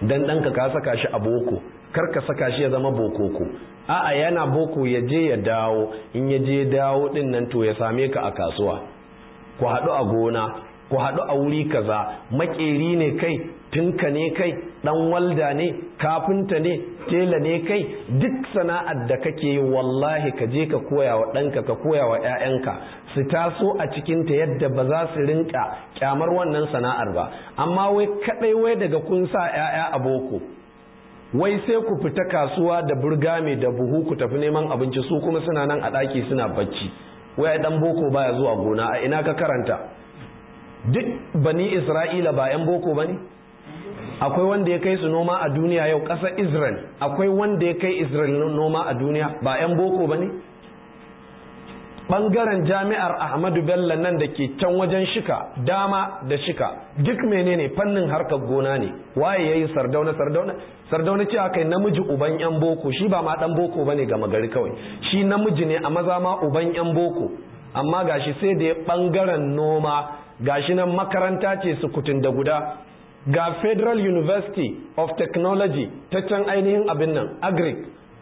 Speaker 1: dan ɗanka ka saka shi a boko kar ka saka shi ya zama bokoko a'a yana boko ya je ya dawo in ya je dawo din nan to ya same ka a kasuwa ku haɗu a gona ku haɗu a wuri kaza makeri ne kai tinka ne kai ɗan walda ne kafinta ne tela ne kai duk sana'ar da kake yi wallahi ka je ka koya wa ɗanka ka koya wa 'ya'yanka su taso a cikinta yadda ba za su rinka kyamar wannan sana'ar ba amma wai kaɗai wai daga kun sa 'ya'ya a boko wai sai ku fita kasuwa da burgame da buhu ku tafi neman abinci su kuma suna nan a ɗaki suna bacci wai ɗan boko baya zuwa gona a ina ka karanta duk bani isra'ila ba 'yan boko ba ne akwai wanda ya kai su noma a duniya yau ƙasar israel akwai wanda ya kai israel noma a duniya ba 'yan boko ba ne ɓangaren jami'ar ahmadu bello nan da ke can wajen shika dama da shika duk menene fannin harkar gona ne waye ya yi sardauna sardauna sardauna cewa kai namiji uban 'yan boko shi ba ma ɗan boko ba ne gama gari kawai shi namiji ne a maza ma uban 'yan boko amma gashi sai da ya ɓangaren noma gashi nan makaranta ce sukutun da guda ga federal university of technology ta can ainihin abin nan agric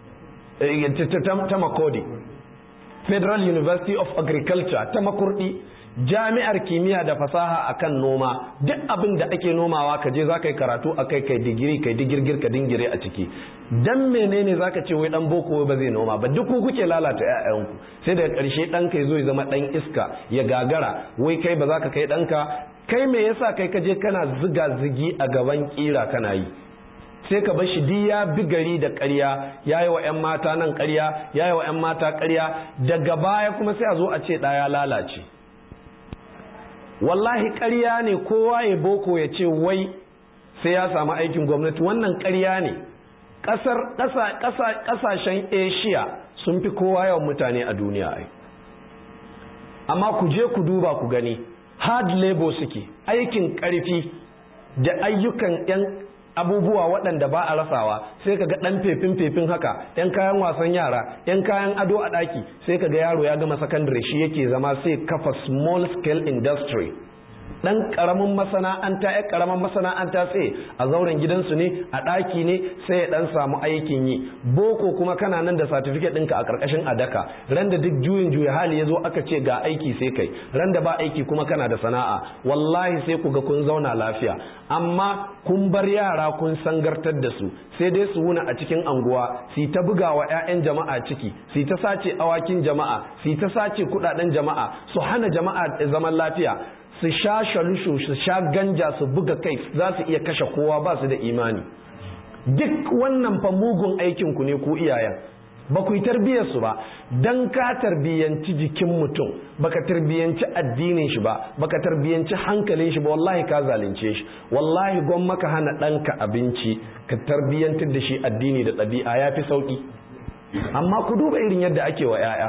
Speaker 1: ta makodi federal university of agriculture ta makurdi jami'ar kimiyya da fasaha akan noma duk abin da ake nomawa ka je za ka yi karatu a kai kai digiri kai digirgir ka dingire a ciki dan menene zaka ce wai dan boko ba zai noma ba duk ku kuke lalata ƴaƴanku sai daga ƙarshe ɗan kai zo ya zama ɗan iska ya gagara wai kai ba za ka kai ɗanka kai me yasa kai ka je kana ziga zigi a gaban kira kana yi sai ka bar shi di ya bi gari da ƙarya ya yi wa 'yan mata nan ƙarya ya yi wa 'yan mata ƙarya daga baya kuma sai a zo a ce ɗaya lalace wallahi ƙarya ne kowa ya boko ya ce wai sai ya samu aikin gwamnati wannan ƙarya ne ƙasashen asia sun fi kowa yawan mutane a duniya ai amma ku je ku duba ku gani hard labor suke aikin ƙarfi da ayyukan 'yan abubuwa waɗanda ba a rasawa sai ka ga ɗan fefin fefin haka yan kayan wasan yara yan kayan ado a ɗaki sai ka ga yaro ya gama sakandare shi yake zama sai kafa small scale industry ɗan ƙaramin masana'anta ya ƙaramin masana'anta sai a zauren gidansu ne a ɗaki ne sai ya ɗan samu aikin yi boko kuma kana nan da satifiket ɗinka a ƙarƙashin adaka ran da duk juyin juya hali ya zo aka ce ga aiki sai kai ran da ba aiki kuma kana da sana'a wallahi sai ku ga kun zauna lafiya amma kun bar yara kun sangartar da su sai dai su wuna a cikin anguwa su ta buga wa 'ya'yan jama'a ciki su ta sace awakin jama'a su ta sace kudaden jama'a su hana jama'a zaman lafiya su sha shalushu su sha ganja su buga kai za su iya kashe kowa ba su da imani duk wannan fa mugun aikin ku ne ku iyayen ba ku yi tarbiyyar su ba dan ka tarbiyyanci jikin mutum baka tarbiyyanci addinin shi ba baka tarbiyyanci hankalin shi ba wallahi ka zalunce shi wallahi gwan maka hana ɗanka abinci ka tarbiyyantar da shi addini da ɗabi'a ya fi sauƙi amma ku duba irin yadda ake wa 'ya'ya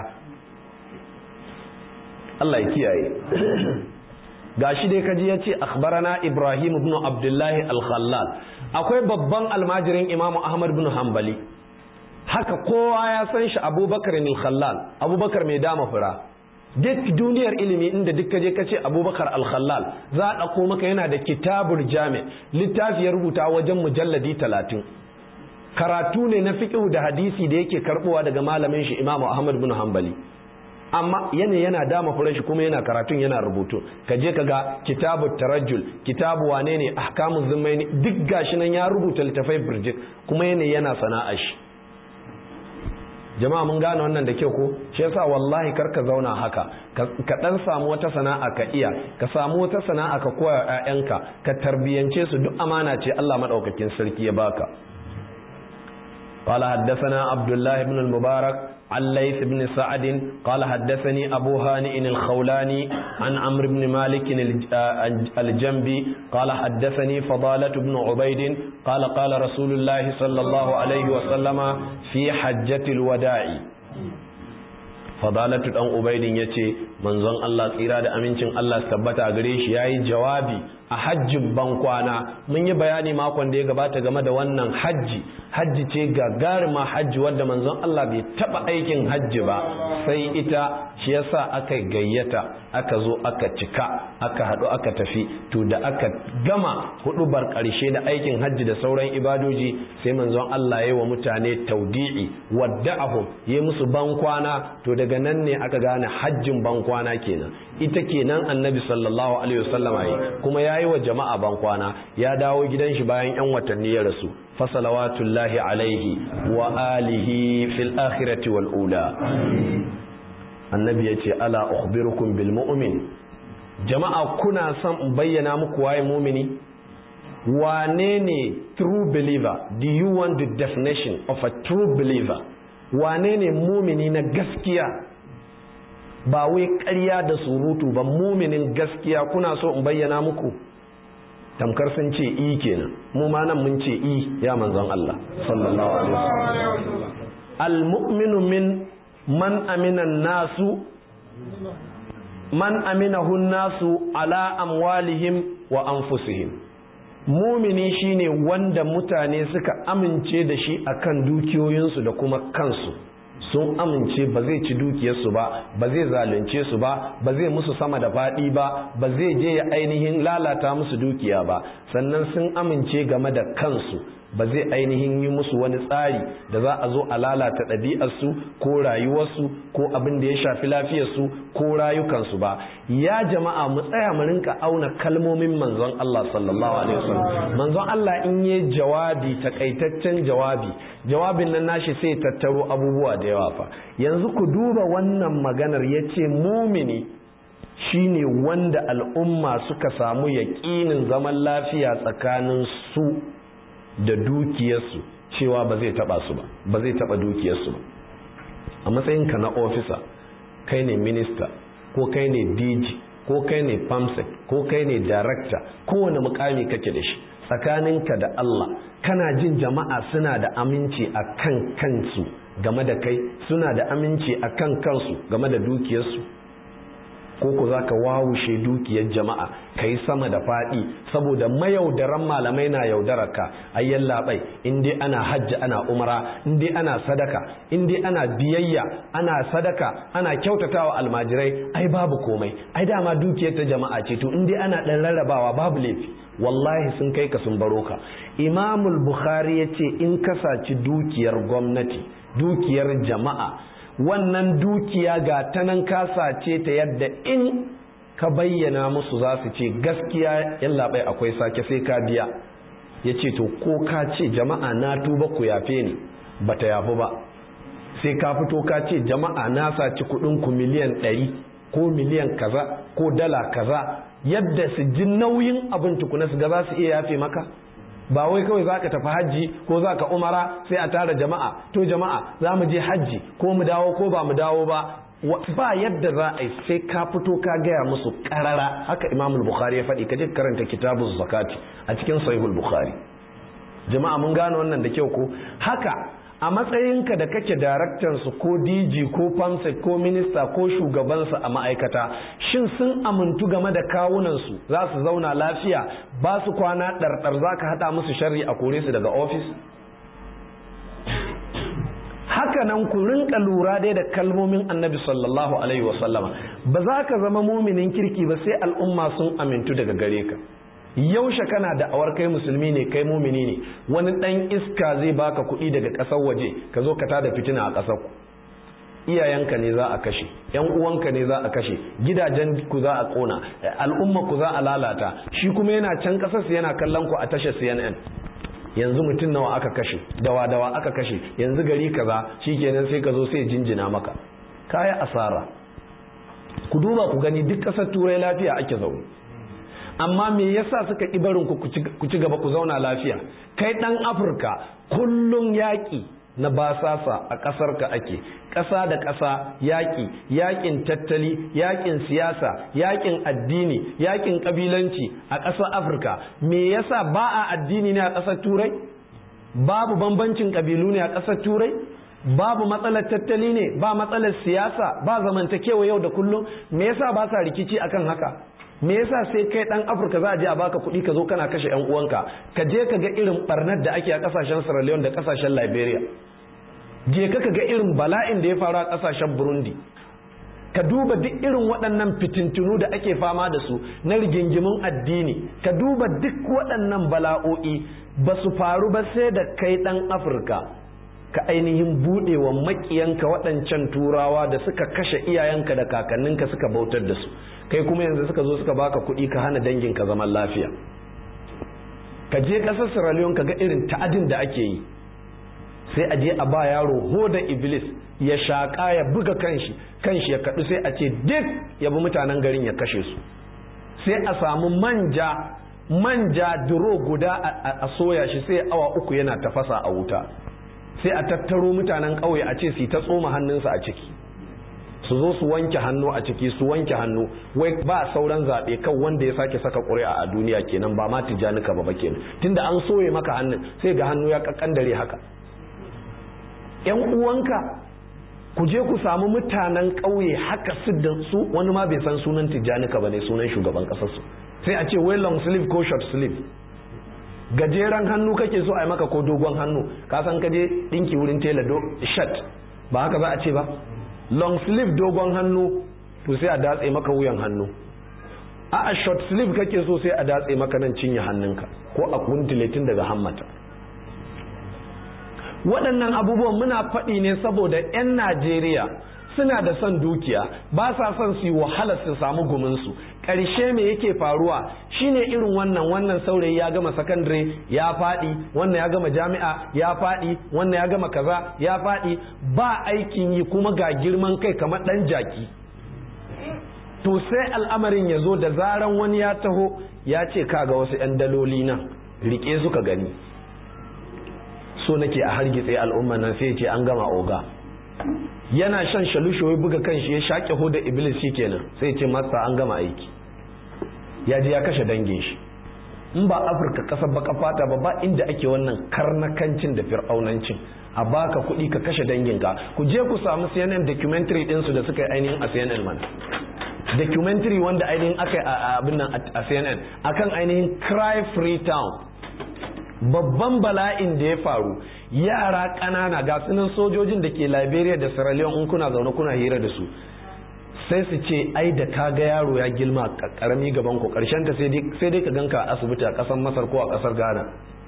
Speaker 1: Allah ya kiyaye gashi dai kaji ya ce akhbarana ibrahim ibn abdullahi al-khallal akwai babban almajirin imamu ahmad ibn hanbali haka kowa ya san shi abubakar al-khallal abubakar mai dama fura duk duniyar ilimi inda duk kaje ka ce abubakar al-khallal za a ɗauko maka yana da kitabul jami littafi ya rubuta wajen mujalladi talatin karatu ne na fiqhu da hadisi da yake karbowa daga malamin shi imamu ahmad ibn hanbali amma yana yana dama furen shi kuma yana karatun yana rubutu ka je ka ga kitabu tarajjul kitabu wane ne ahkamu zumaini duk gashi nan ya rubuta littafai birjik kuma yana yana sana'a shi jama'a mun gane wannan da kyau ko shi yasa wallahi kar ka zauna haka ka dan samu wata sana'a ka iya ka samu wata sana'a ka koya ƴaƴanka ka tarbiyance su duk amana ce Allah madaukakin sarki ya baka قال حدثنا عبد الله بن المبارك عن ليث بن سعد قال حدثني أبو هانئ الخولاني عن عمرو بن مالك الجنبي قال حدثني فضالة بن عبيد قال قال رسول الله صلى الله عليه وسلم في حجة الوداع fadalatu dan ubaidin yace manzon Allah tsira da amincin Allah tabbata gare shi yayi jawabi a hajjin bankwana mun yi bayani makon da ya gabata game da wannan hajji hajji ce gagarima hajji wadda manzon Allah bai taba aikin hajji ba sai ita shi yasa aka gayyata aka zo aka cika aka haɗu aka tafi to da aka gama hudubar ƙarshe da aikin hajji da sauran ibadoji sai manzon Allah ya yi wa mutane taudi'i wadda'ahum ya musu bankwana to daga nan ne aka gane hajjin bankwana kenan ita kenan annabi sallallahu alaihi wasallama yi kuma ya yi wa jama'a bankwana ya dawo gidan shi bayan yan watanni ya rasu fasalawatullahi alaihi wa alihi fil akhirati wal ula annabi ya ce ala ukhbirukum bil mu'min jama'a kuna son in bayyana muku waye mumini wane ne true believer do you want the definition of a true believer wane ne mumini na gaskiya ba wai ƙarya da surutu ba muminin gaskiya kuna so in bayyana muku tamkar sun ce i kenan mu ma nan mun ce i ya manzon Allah sallallahu alaihi wasallam al-mu'minu min man amina nasu man aminahu nasu ala amwalihim wa anfusihim mumini shine wanda mutane suka amince da shi akan dukiyoyinsu da kuma kansu sun amince ba zai ci dukiyarsu ba ba zai zalunce su ba ba zai musu sama da faɗi ba ba zai je ya ainihin lalata musu dukiya ba sannan sun amince game da kansu ba zai ainihin yi musu wani tsari da za a zo a lalata ɗabi'arsu ko rayuwarsu ko abin da ya shafi lafiyarsu ko rayukansu ba ya jama'a mu tsaya mu rinka auna kalmomin manzon Allah sallallahu alaihi wasallam manzon Allah in yi jawabi takaitaccen jawabi jawabin nan nashi sai tattaro abubuwa da yawa fa yanzu ku duba wannan maganar yace mumini shine wanda al'umma suka samu yaƙinin zaman lafiya tsakanin su da dukiyarsu cewa ba zai taba su ba ba zai taba dukiyarsu ba a matsayinka na ofisa kai ne minista ko kai ne dg ko kai ne famsec ko kai ne director kowane mukami kake da shi tsakaninka da Allah kana jin jama'a suna da aminci a kan kansu game da kai suna da aminci a kan kansu game da dukiyarsu ko ku za ka wawushe dukiyar jama'a ka yi sama da faɗi saboda mayaudaran malamai na yaudarar ka ayyan labai in dai ana hajji ana umara in dai ana sadaka in dai ana biyayya ana sadaka ana kyautatawa almajirai ai babu komai ai dama dukiyar ta jama'a ce to in dai ana ɗan rarrabawa babu laifi wallahi sun kai ka sun baro ka imamul bukhari ya ce in ka saci dukiyar gwamnati dukiyar jama'a wannan dukiya ga ta nan ka sace ta yadda in ka bayyana musu za su ce gaskiya yallaɓai akwai sake sai ka biya ya ce to ko ka ce jama'a na tuba ku yafe ni ba ta yafi ba sai ka fito ka ce jama'a na saci ku miliyan ɗari ko miliyan kaza ko dala kaza yadda su ji nauyin abin tukuna su ga za su iya yafe maka ba wai kawai za ka tafi hajji ko za ka umara sai a tara jama'a to jama'a za mu je hajji ko mu dawo ko ba mu dawo ba ba yadda za a yi sai ka fito ka gaya musu karara haka imamul bukhari ya faɗi ka je karanta kitabun zakati a cikin sahihul bukhari jama'a mun gane wannan da kyau ko haka a matsayinka da kake daraktansu ko dg ko famsec ko minista ko shugabansu a ma'aikata shin sun amintu game da kawunansu za su zauna lafiya ba su kwana ɗarɗar za ka haɗa musu shari a kore su daga ofis haka nan ku rinka lura dai da kalmomin annabi sallallahu alaihi wasallama ba za ka zama muminin kirki ba sai al'umma sun amintu daga gare ka yaushe kana da awar kai musulmi ne kai mumini ne wani dan iska zai baka kuɗi daga ƙasar waje ka zo ka tada fitina a ƙasar ku iyayenka ne za a kashe yan uwanka ne za a kashe gidajen ku za a kona al'umma ku za a lalata shi kuma yana can ƙasar yana kallon ku a tashar CNN yanzu mutum nawa aka kashe dawa dawa aka kashe yanzu gari kaza shikenan sai ka zo sai jinjina maka kaya asara ku duba ku gani duk ƙasar turai lafiya ake zaune amma me yasa suka ƙi barin ku ku ci gaba ku zauna lafiya kai ɗan afirka kullum yaƙi na basasa a ƙasar ka ake ƙasa da ƙasa yaƙi yaƙin tattali yaƙin siyasa yaƙin addini yaƙin ƙabilanci a ƙasar afirka me yasa ba a addini ne a ƙasar turai babu bambancin ƙabilu ne a ƙasar turai babu matsalar tattali ne ba matsalar siyasa ba zamantakewa yau da kullum me yasa ba sa rikici akan haka me yasa sai kai dan afirka za a je a baka kuɗi ka zo kana kashe yan uwanka ka je ka ga irin barnar da ake a kasashen sierra leone da kasashen liberia je ka ga irin bala'in da ya faru a kasashen burundi ka duba duk irin waɗannan fitintunu da ake fama da su na rigingimin addini ka duba duk waɗannan bala'o'i ba su faru ba sai da kai ɗan afirka ka ainihin buɗe wa maƙiyanka waɗancan turawa da suka kashe iyayenka da kakanninka suka bautar da su kai kuma yanzu suka zo suka baka kuɗi ka hana danginka zaman lafiya ka je ƙasar sierra leone ka ga irin ta'adin da ake yi sai a je a ba yaro hoda iblis ya shaƙa ya buga kanshi kanshi ya kaɗu sai a ce duk ya bi mutanen garin ya kashe su sai a samu manja manja duro guda a soya shi sai awa uku yana tafasa a wuta sai a tattaro mutanen ƙauye a ce su ta tsoma hannunsa a ciki su zo su wanke hannu a ciki su wanke hannu wai ba sauran zaɓe kan wanda ya sake saka ƙuri'a a duniya kenan ba ma tijanika ba ba kenan tunda an soye maka hannun sai ga hannu ya kakkandare haka yan uwanka ku je ku samu mutanen ƙauye haka su da su wani ma bai san sunan tijjanika ba ne sunan shugaban ƙasarsu sai a ce wai long sleeve ko short sleeve gajeren hannu kake so a yi maka ko dogon hannu ka san ka je ɗinki wurin tela do shirt ba haka za a ce ba long sleeve dogon hannu to sai a datse maka wuyan hannu a a short sleeve kake so sai a datse maka nan cinye hannunka ko a kuntiletin daga hammata waɗannan abubuwan muna faɗi ne saboda 'yan najeriya suna da son dukiya ba sa son su yi wahala su samu guminsu ƙarshe me yake faruwa shine irin wannan wannan saurayi ya gama sakandare ya faɗi wannan ya gama jami'a ya faɗi wannan ya gama kaza ya faɗi ba aikin yi kuma ga girman kai kamar ɗan jaki to sai al'amarin ya zo da zaran wani ya taho ya ce kaga wasu 'yan daloli nan rike suka gani so nake a hargitse al'umma nan sai ce an gama oga yana shan shalusho ya buga kanshi ya shaƙe hoda iblis shi kenan sai ce masa an gama aiki ya je ya kashe dangin shi in ba afirka kasar baka fata ba ba inda ake wannan karnakancin da fir'aunancin a baka kuɗi ka kashe danginka ku je ku samu cnn documentary ɗinsu da suka yi ainihin a cnn man documentary wanda ainihin aka yi a abin nan a cnn akan ainihin cry free town babban bala'in da ya faru yara ƙanana ga sunan sojojin da ke liberia da sierra leone in kuna zaune kuna hira da su sai su ce ai da ka ga yaro ya gilma karami gaban ku karshen ta sai dai ka ganka a asibiti a ƙasar masar ko a ƙasar ghana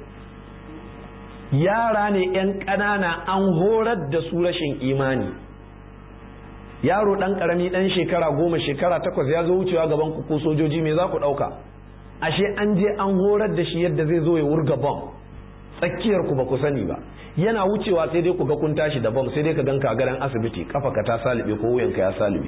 Speaker 1: yara ne 'yan ƙanana an horar da su rashin imani yaro ɗan ƙarami ɗan shekara goma shekara takwas ya zo wucewa gaban ku ko sojoji me za ku ɗauka ashe an je an horar da shi yadda zai zo ya wurga bom tsakiyar ku ba ku sani ba yana wucewa sai dai ku ga kun tashi da bom sai dai ka ganka a garan asibiti kafa ka ta salibe ko wuyanka ya salibe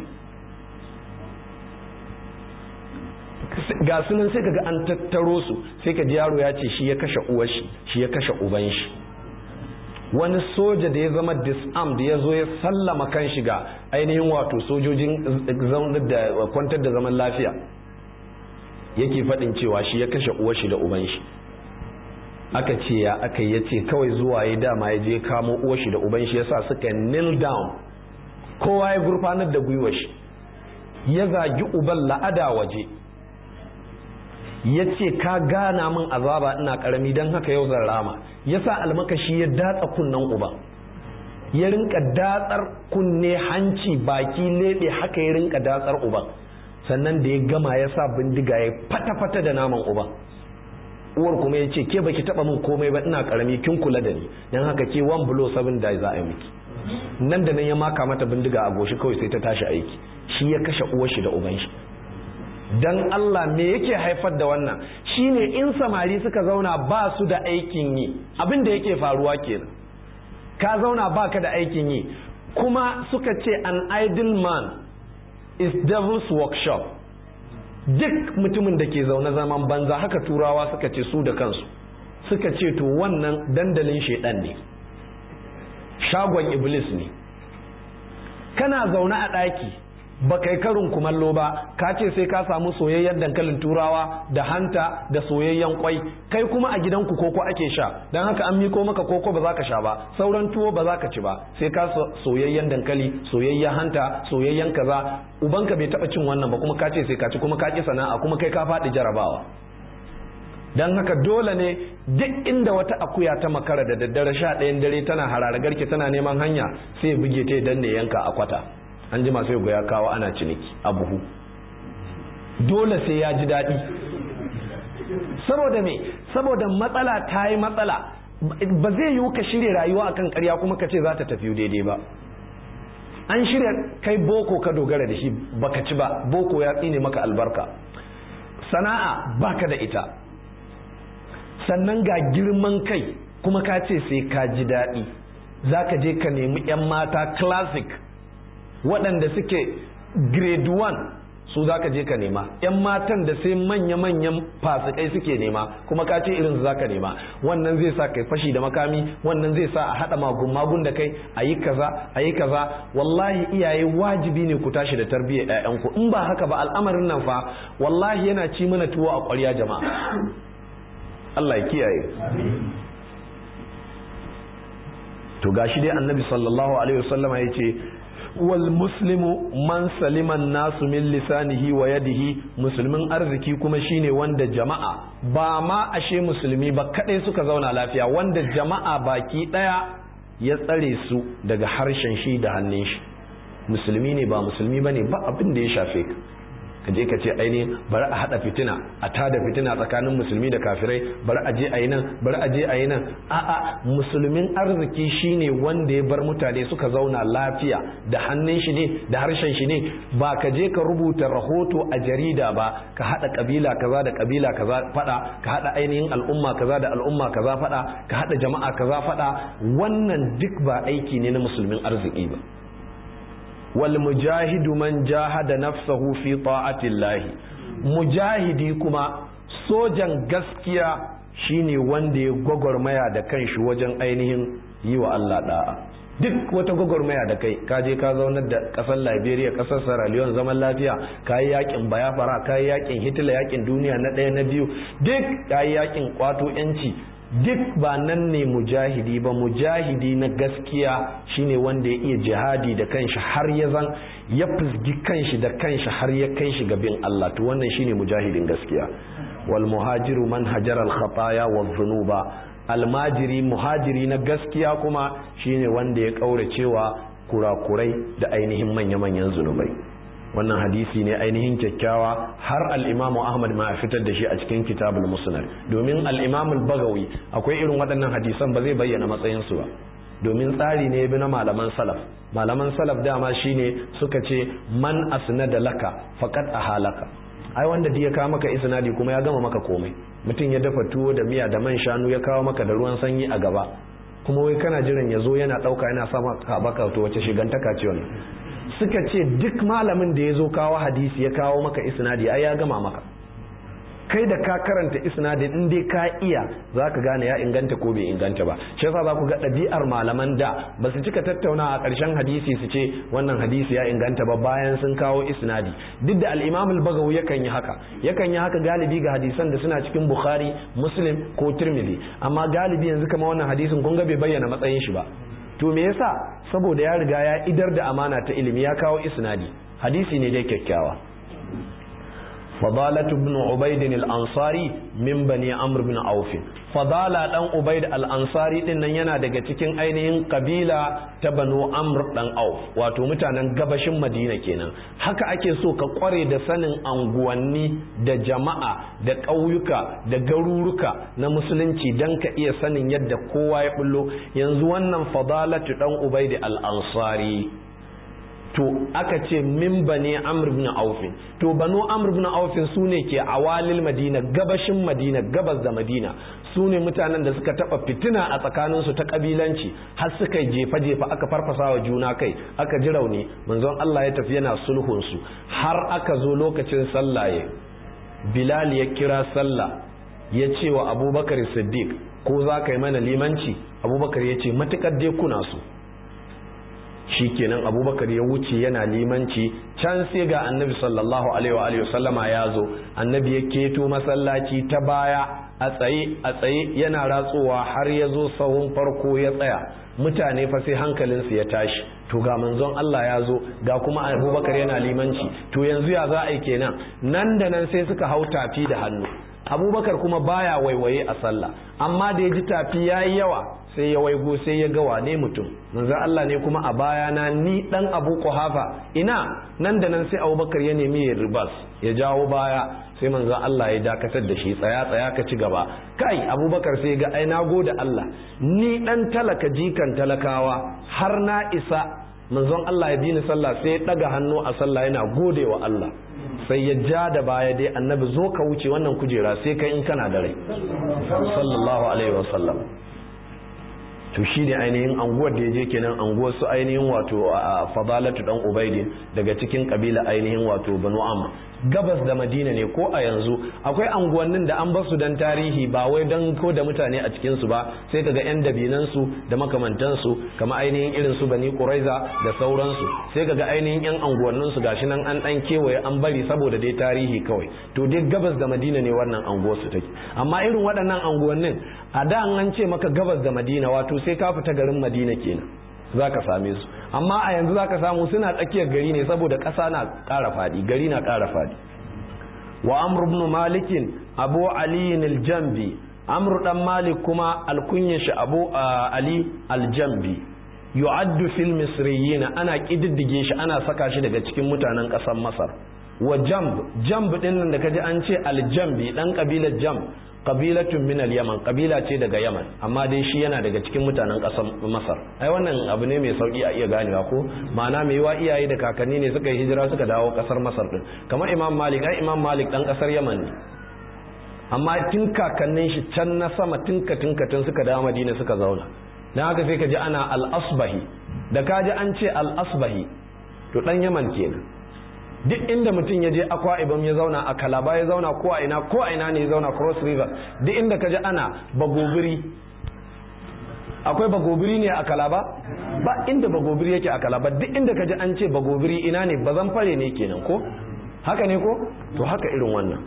Speaker 1: ga sunan sai kaga an tattaro su sai ka ji yaro ya ce shi ya kashe uwar shi shi ya kashe uban shi wani soja da ya zama disarmed ya zo ya sallama kan shi ga ainihin wato sojojin kwantar da zaman lafiya yake faɗin cewa shi ya kashe uwar shi da uban shi aka ce ya aka yi ce kawai zuwa ya dama ya je kamo uwar shi da uban shi yasa suka kneel down kowa ya gurfanar da gwiwar shi ya zagi uban la'ada waje ya ce ka gana min azaba ina karami don haka yau zan rama ya sa almakashi ya datsa kunnen uban ya rinka datsar kunne hanci baki lebe haka ya rinka datsar uban sannan da ya gama ya sa bindiga ya fata-fata da naman uban uwar kuma ya ce ke baki taba min komai ba ina karami kin kula da ni don haka ke one blow seven die za a yi miki nan da nan ya maka mata bindiga a goshi kawai sai ta tashi aiki shi ya kashe uwar shi da uban shi dan Allah me yake haifar da wannan shine in samari suka zauna ba su da aikin yi abin da yake faruwa kenan ka zauna baka da aikin yi kuma suka ce an idle man is devil's workshop duk mutumin da ke zaune zaman banza haka turawa suka ce su da kansu suka ce to wannan dandalin shaidan ne shagon iblis ne kana zaune a ɗaki ba kai karin kumallo ba ka ce sai ka samu soyayyen dankalin turawa da hanta da soyayyen kwai kai kuma a gidanku koko ake sha don haka an miko maka koko ba za ka sha ba sauran tuwo ba za ka ci ba sai ka soyayyen dankali soyayyen hanta soyayyen kaza ubanka bai taba cin wannan ba kuma ka ce sai ka ci kuma ka ki sana'a kuma kai ka faɗi jarabawa don haka dole ne duk inda wata akuya ta makara da daddare sha ɗayan dare tana harare garke tana neman hanya sai buge ta dan ne yanka a kwata an jima sai ya kawo ana ciniki a buhu dole sai ya ji daɗi saboda me saboda matsala ta yi matsala ba zai yiwu ka shirya rayuwa akan karya kuma ka ce za ta tafi daidai ba an shirya kai boko ka dogara da shi baka ci ba boko ya tsine maka albarka sana'a baka da ita sannan ga girman kai kuma ka ce sai ka ji daɗi za ka je ka nemi 'yan mata classic waɗanda suke grade 1 su za ka je ka nema 'yan matan da sai manya-manyan fasikai suke nema kuma ka ce irin za ka nema wannan zai sa kai fashi da makami wannan zai sa a haɗa magun-magun da kai a yi kaza a yi kaza wallahi iyaye wajibi ne ku tashi da tarbiyyar 'ya'yanku in ba haka ba al'amarin nan fa wallahi yana ci mana tuwo a ƙwarya jama'a Allah ya kiyaye to gashi dai annabi sallallahu alaihi wasallama ya ce wal muslimu man saliman nasu min lisanihi wa yadihi musulmin arziki kuma shine wanda jama'a ba ma ashe musulmi ba kadai suka zauna lafiya wanda jama'a baki daya ya tsare su daga harshen shi da hannun shi musulmi ne ba musulmi bane ba abin da ya shafe ka ka je ka ce ainihin bari a hada fitina a tada fitina tsakanin musulmi da kafirai bari a je a yi nan bari a je a yi nan a'a musulmin arziki shine wanda ya bar mutane suka zauna lafiya da hannun shi ne da harshen shi ne ba ka je ka rubuta rahoto a jarida ba ka hada kabila kaza da kabila kaza fada ka hada ainihin al'umma kaza da al'umma kaza fada ka hada jama'a kaza fada wannan duk ba aiki ne na musulmin arziki ba wal mujahidu man jahada nafsahu fi ta'atillah mujahidi kuma sojan gaskiya shine wanda ya gwagwarmaya da kanshi wajen ainihin yi wa Allah da'a duk wata gwagwarmaya da kai ka je ka zaunar da kasar Liberia kasar Sierra Leone zaman lafiya ka yi yakin Biafra ka yi yakin Hitler yakin duniya na ɗaya na biyu duk ka yi yakin kwato yanci duk ba nan ne mujahidi ba mujahidi na gaskiya shine wanda ya iya jihadi da kanshi har ya zan ya fusgi kanshi da kanshi har ya kai shi gabin Allah to wannan shine mujahidin gaskiya wal muhajiru man hajara al khataya wa dhunuba almajiri muhajiri na gaskiya kuma shine wanda ya kauracewa kurakurai da ainihin manya-manyan zunubai wannan hadisi ne ainihin kyakkyawa har al'imamu ahmad ma fitar da shi a cikin kitabul musnad domin al'imamul bagawi akwai irin waɗannan hadisan ba zai bayyana matsayinsu ba domin tsari ne bi na malaman salaf malaman salaf dama shine suka ce man asnada laka faqad ahalaka ai wanda ya kawo maka isnadi kuma ya gama maka komai mutum ya dafa tuwo da miya da man shanu ya kawo maka da ruwan sanyi a gaba kuma wai kana jiran ya zo yana ɗauka yana sa maka baka to wace shigantaka ce wannan suka ce duk malamin da ya zo kawo hadisi ya kawo maka isnadi ai ya gama maka kai da ka karanta isnadin in dai ka iya za ka gane ya inganta ko bai inganta ba shi yasa za ku ga ɗabi'ar malaman da ba su cika tattauna a ƙarshen hadisi su ce wannan hadisi ya inganta ba bayan sun kawo isnadi duk da al-imam al-bagawi yakan yi haka yakan yi haka galibi ga hadisan da suna cikin bukhari muslim ko tirmidhi amma galibi yanzu kama wannan hadisin kun ga bai bayyana matsayin shi ba to me yasa saboda ya riga ya idar da amana ta ilimi ya kawo isnadi hadisi ne dai kyakkyawa فضالة بن عبيد الأنصاري من بني عمرو بن عوف فضالة دان عبيد الأنصاري din nan yana daga cikin ainihin kabila ta Banu Amr dan Auf wato mutanen gabashin Madina kenan haka ake so ka kware da sanin anguwanni da jama'a da ƙauyuka da garuruka na musulunci dan ka iya sanin yadda kowa ya bullo yanzu wannan fadalatu dan Ubaid al-Ansari to aka ce min bane amr ibn aufin to banu amr ibn aufin su ne ke awalil madina gabashin madina gabas da madina su ne mutanen da suka taba fitina a tsakaninsu ta kabilanci har suka jefa jefa aka farfasa wa juna kai aka ji rauni manzon Allah ya tafi yana sulhun su har aka zo lokacin sallaye bilal ya kira sallah ya ce wa abubakar siddiq ko za ka yi mana limanci abubakar ya ce matukar dai kuna so shikenan abubakar ya wuce yana limanci can sai ga annabi sallallahu alaihi wa sallama ya zo annabi ya keto masallaci ta baya a tsaye a tsaye yana ratsowa har ya zo sahun farko ya tsaya mutane fa sai hankalinsu ya tashi to ga manzon Allah ya zo ga kuma abubakar yana limanci to yanzu ya za a yi kenan nan da nan sai suka hau tafi da hannu abubakar kuma baya waiwaye a sallah amma da ya ji tafi ya yi yawa sai ya waigo sai ya ga wane mutum manzo Allah ne kuma a bayana ni dan Abu Quhafa ina nan da nan sai Abubakar ya nemi ya ribas ya jawo baya sai manzo Allah ya dakatar da shi tsaya tsaya ka ci gaba kai Abubakar sai ga ai na gode Allah ni dan talaka jikan talakawa har na isa manzon Allah ya dini sallah sai ya daga hannu a sallah yana gode wa Allah sai ya ja da baya dai annabi zo ka wuce wannan kujera sai kai in kana da rai sallallahu alaihi wasallam to shi ne ainihin anguwar da ya je kenan anguwar su ainihin wato a fadalatu dan ubaidin daga cikin kabila ainihin wato banu amma gabas da madina ne ko a yanzu akwai anguwannin da an basu dan tarihi ba wai dan ko da mutane a cikin su ba sai kaga yan dabinan su da makamantan su kama ainihin irin su bani quraiza da sauransu sai kaga ainihin yan anguwannin su gashi nan an dan kewaye an bari saboda dai tarihi kawai to dai gabas da madina ne wannan anguwar su take amma irin waɗannan anguwannin a da an ce maka gabas da madina wato sai ka fita garin madina kenan za ka same su amma a yanzu za ka samu suna tsakiyar gari ne saboda ƙasa na ƙara faɗi gari na ƙara faɗi wa amr ibn malikin abu ali aljambi amr dan malik kuma alkunyar shi abu ali aljambi yu'addu fil misriyin ana kididdige shi ana saka shi daga cikin mutanen ƙasar masar wa jamb jamb din nan da kaji an ce aljambi dan kabilar jamb kabilatun min al-yaman kabila ce daga yaman amma dai shi yana daga cikin mutanen ƙasar masar ai wannan abu ne mai sauki a iya ganewa ko ma'ana mai wa iyaye da kakanni ne suka yi hijira suka dawo ƙasar masar din kamar imam malik ai imam malik dan ƙasar yaman ne amma tun kakannin shi can na sama tinka tinka tun suka dawo madina suka zauna dan haka sai ka ji ana al-asbahi da ka ji an ce al-asbahi to dan yaman kenan duk inda mutum ya je akwa ibam ya zauna a kalaba ya zauna ko a ina ko a ina ne ya zauna cross river duk inda ka ji ana bagobiri akwai bagobiri ne a kalaba ba inda bagobiri yake a kalaba duk inda ka ji an ce bagobiri ina ne bazan fare ne kenan ko haka ne ko to haka irin wannan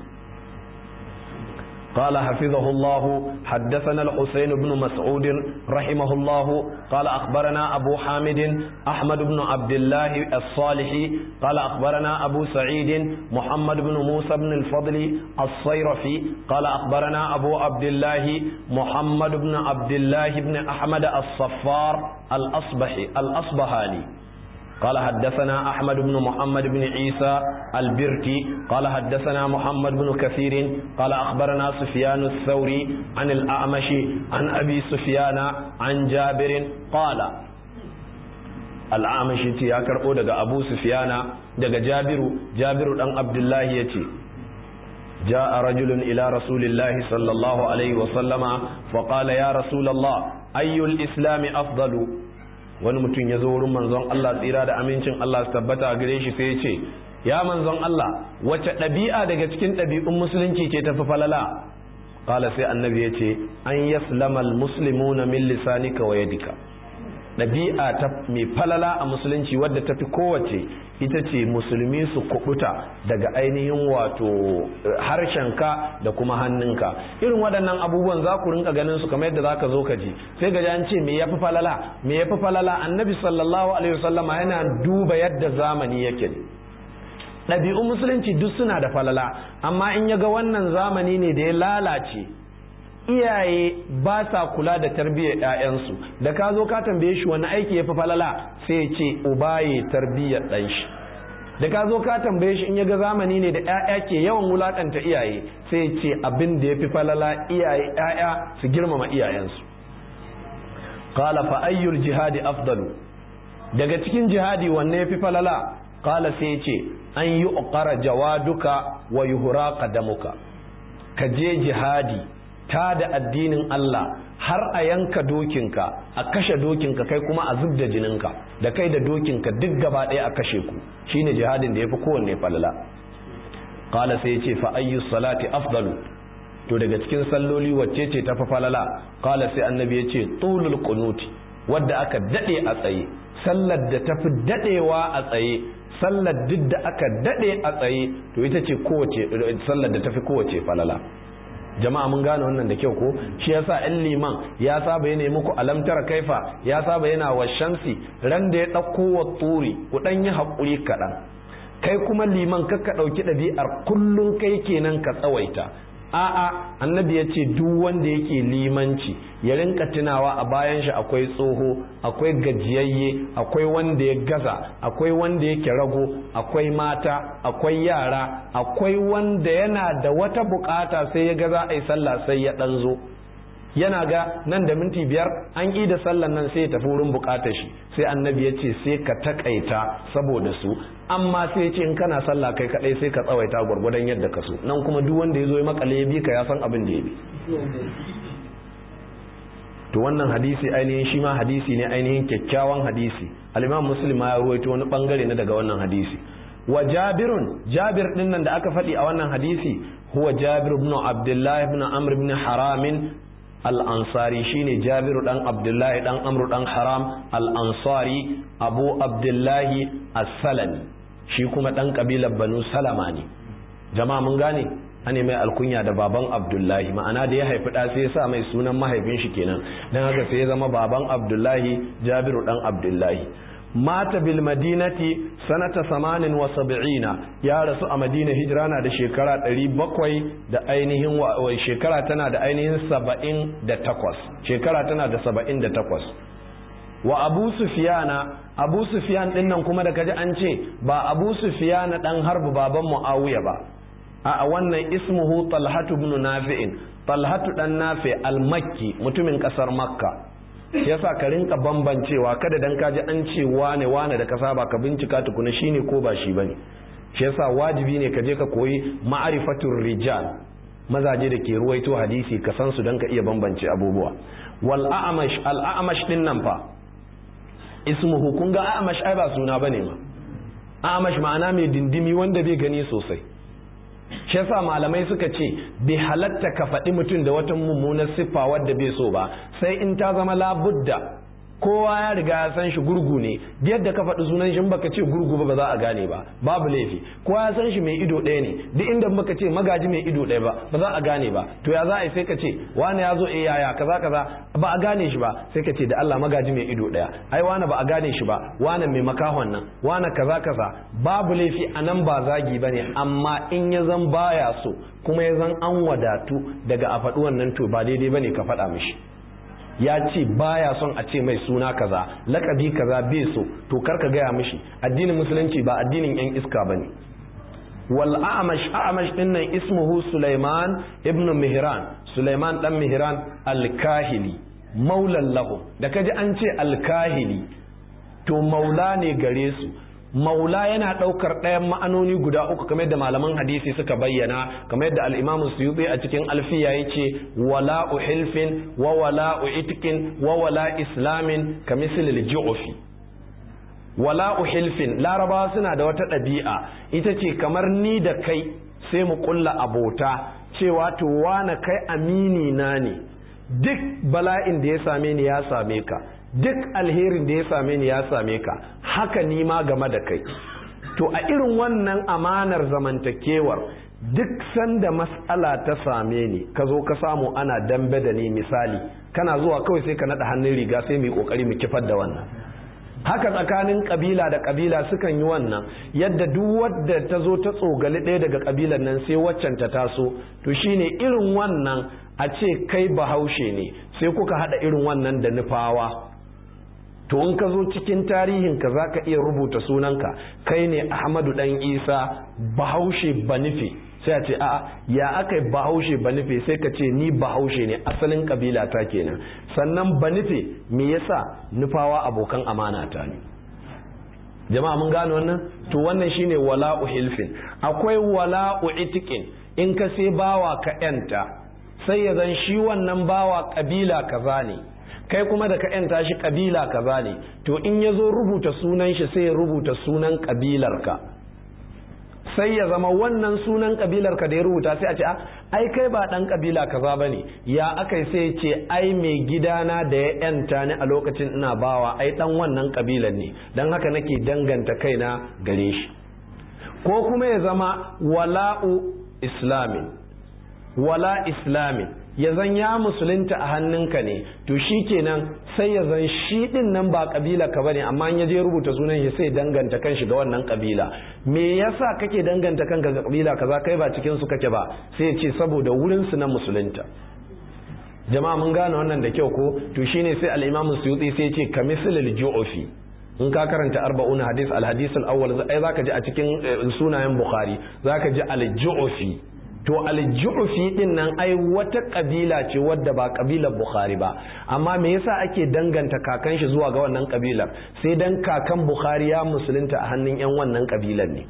Speaker 1: قال حفظه الله حدثنا الحسين بن مسعود رحمه الله قال أخبرنا أبو حامد أحمد بن عبد الله الصالحي قال أخبرنا أبو سعيد محمد بن موسى بن الفضل الصيرفي قال أخبرنا أبو عبد الله محمد بن عبد الله بن أحمد الصفار الأصبحي الأصبهاني قال حدثنا أحمد بن محمد بن عيسى البركي قال حدثنا محمد بن كثير قال أخبرنا سفيان الثوري عن الأعمش عن أبي سفيان عن جابر قال الأعمش يا كربو دغ أبو سفيان دغ جابر جابر دان عبد الله يتي جاء رجل إلى رسول الله صلى الله عليه وسلم فقال يا رسول الله أي الإسلام أفضل wani mutum ya zo wurin manzon Allah tsira da amincin Allah su tabbata a gare shi sai ya ce ya manzon Allah wace ɗabi'a daga cikin ɗabi'un musulunci ce tafi falala qala sai annabi ya ce an yaslama almuslimuna min lisanika wa yadika ɗabi'a ta mai falala a musulunci wadda tafi kowace ita ce musulmi su kubuta daga ainihin wato harshenka da kuma hannunka irin waɗannan abubuwan za ku rinka ganin su kamar yadda za ka zo ka ji sai ga an ce me yafi falala me yafi falala annabi sallallahu alaihi wasallama yana duba yadda zamani yake ne ɗabi'un musulunci duk suna da falala amma in ya ga wannan zamani ne da ya lalace iyaye ba sa kula da tarbiyyar 'ya'yansu da ka zo ka tambaye shi wani aiki ya fi falala sai ya ce uba ya tarbiyyar ɗan shi da ka zo ka tambaye shi in ya ga zamani ne da 'ya'ya ke yawan wulakanta iyaye sai ya ce abin da ya fi falala iyaye 'ya'ya su girmama iyayensu qala fa ayyul jihadi afdalu daga cikin jihadi wanne ya fi falala qala sai ya ce an yi uqara jawaduka wa yuhra qadamuka ka je jihadi ta da addinin Allah har a yanka dokinka a kashe dokinka kai kuma a zub da jininka da kai da dokinka duk gaba ɗaya a kashe ku shine jihadin da ya fi kowanne falala qala sai yace fa ayyu salati afdalu to daga cikin salloli wacce ce ta fi falala qala sai annabi yace tulul qunuti wadda aka dade a tsaye sallar da tafi dadewa a tsaye sallar duk da aka dade a tsaye to ita ce kowace sallar da tafi kowace falala jama'a mun gane wannan da kyau ko shi yasa ɗan liman ya saba yana muku alamtar kaifa ya saba yana wa shamsi ran da ya ɗauko wa turi ku ɗan yi haƙuri kaɗan kai kuma liman kakka ɗauki ɗabi'ar kullum kai kenan ka tsawaita a'a annabi ya ce duk wanda yake limanci ya rinka tunawa a bayan shi akwai tsoho akwai gajiyayye akwai wanda ya gaza akwai wanda yake rago akwai mata akwai yara akwai wanda yana da wata bukata sai ya gaza a yi sallah sai ya ɗan zo yana ga nan da minti biyar an yi da sallan nan sai ya tafi wurin bukatar shi sai annabi ya ce sai ka takaita saboda su amma sai ya ce in kana sallah kai kadai sai ka tsawaita gwargwadon yadda ka so nan kuma duk wanda ya zo ya makale ya bi ka ya san abin da ya bi to wannan hadisi ainihin shi ma hadisi ne ainihin kyakkyawan hadisi al-imam muslim ya ruwaito wani bangare na daga wannan hadisi wa jabirun jabir din nan da aka faɗi a wannan hadisi huwa jabir ibn abdullah ibn amr ibn haramin al'ansari shine jabiru ɗan abdullahi ɗan amru ɗan haram al'ansari abu abdullahi as-salami shi kuma ɗan ƙabilar banu salama ne jama'a mun gane ane mai alkunya da baban abdullahi ma'ana da ya haifi ɗa sai ya sa mai sunan mahaifin shi kenan don haka sai ya zama baban abdullahi jabiru ɗan abdullahi mata bil madinati sanata samanin wa sab'ina ya rasu a madina hijira na da shekara ɗari bakwai da ainihin shekara tana da ainihin saba'in da takwas shekara tana da saba'in da takwas wa abu sufiyana abu sufiyan ɗin nan kuma da kaji an ce ba abu sufiyana ɗan harbu baban mu'awiya ba a wannan ismuhu talhatu ibn nafi'in talhatu ɗan nafi al-makki mutumin ƙasar makka yasa ka rinka bambancewa kada dan kaji an ce wane wane da ka saba ka bincika tukuna shine ko ba shi bane shi yasa wajibi ne ka je ka koyi ma'rifatur rijal mazaje da ke ruwaito hadisi ka san su dan ka iya bambance abubuwa wal a'mash al a'mash din nan fa ismuhu kun ga a'mash ai ba suna bane ma a'mash ma'ana mai dindimi wanda bai gani sosai shi yasa malamai suka ce bai halatta ka faɗi mutum da wata mummunar siffa wadda bai so ba sai in ta zama labudda kowa ya riga ya san shi gurgu ne yadda ka faɗi sunan shi baka ce gurgu ba za a gane ba babu laifi kowa ya san shi mai ido ɗaya ne duk inda baka ce magaji mai ido ɗaya ba ba za a gane ba to ya za a yi sai ka ce wani ya zo eh yaya kaza kaza ba a gane shi ba sai ka ce da Allah magaji mai ido ɗaya ai wani ba a gane shi ba wani mai makahon nan wani kaza kaza babu laifi a nan ba zagi ba ne amma in ya zan baya so kuma ya zan an wadatu daga a faɗi wannan to ba daidai ba ne ka faɗa mishi ya ce baya son a ce mai suna kaza lakabi kaza bai so to karka gaya mishi addinin musulunci ba addinin yan iska bane wal a'mash a'mash din nan ismuhu Sulaiman ibn Mihran Sulaiman dan Mihran al-Kahili maulan lahu da kaji an ce al-Kahili to maula ne gare su maula yana ɗaukar ɗayan ma'anoni guda uku kamar yadda malaman hadisi suka bayyana kamar yadda al'imamu suyuti a cikin alfiya ya ce wala hilfin wa wala itkin wa wala islamin ka misilil ju'ufi wala hilfin larabawa suna da wata ɗabi'a ita ce kamar ni da kai sai mu ƙulla abota cewa to wane kai amini na ne duk bala'in da ya same ni ya same ka duk alherin da ya same ni ya same ka haka ni ma game da kai to a irin wannan amanar zamantakewar duk sanda mas'ala ta same ni ka zo ka samu ana dambe da ni misali kana zuwa kawai sai ka naɗa hannun riga sai mu yi ƙoƙari mu kifar da wannan haka tsakanin kabila da kabila sukan yi wannan yadda duk wadda ta zo ta tsogali ɗaya daga kabilan nan sai waccan ta taso to shine irin wannan a ce kai bahaushe ne sai kuka haɗa irin wannan da nufawa to in ka zo cikin tarihinka za ka iya rubuta sunanka kai ne ahmadu dan isa bahaushe banife sai a ce a'a ya aka yi bahaushe banife sai ka ce ni bahaushe ne asalin kabila ta kenan sannan banife me yasa nufawa abokan amana ta ne jama'a mun gane wannan to wannan shine wala'u hilfin akwai wala'u itikin in ka sai bawa ka yanta sai ya zan shi wannan bawa kabila kaza ne kai kuma da ka yanta shi kabila kaza ne to in ya zo rubuta sunan shi sai ya rubuta sunan kabilarka sai ya zama wannan sunan kabilar ka da ya rubuta sai a ce ai kai ba dan kabila kaza bane ya akai sai ce ai mai gidana da ya yanta ni a lokacin ina bawa ai dan wannan kabilar ne dan haka nake danganta kaina gare shi ko kuma ya zama wala'u islamin wala islamin ya zan ya musulunta a hannunka ne to shi kenan sai ya zan shi din nan ba kabila ka bane amma ya je rubuta sunan shi sai danganta kanshi ga wannan kabila me yasa kake danganta kanka ga kabila kaza kai ba cikin su kake ba sai ya ce saboda wurin su na musulunta jama'a mun gane wannan da kyau ko to shine sai al-imam suyuti sai ya ce kamislil ju'fi in ka karanta arba'una hadis al-hadis al-awwal ai zaka ji a cikin sunayen bukhari zaka ji al-ju'fi to aljufi din nan ai wata kabila ce wadda ba kabilar bukhari ba amma me yasa ake danganta kakan shi zuwa ga wannan kabilar sai dan kakan bukhari ya musulunta a hannun yan wannan kabilar ne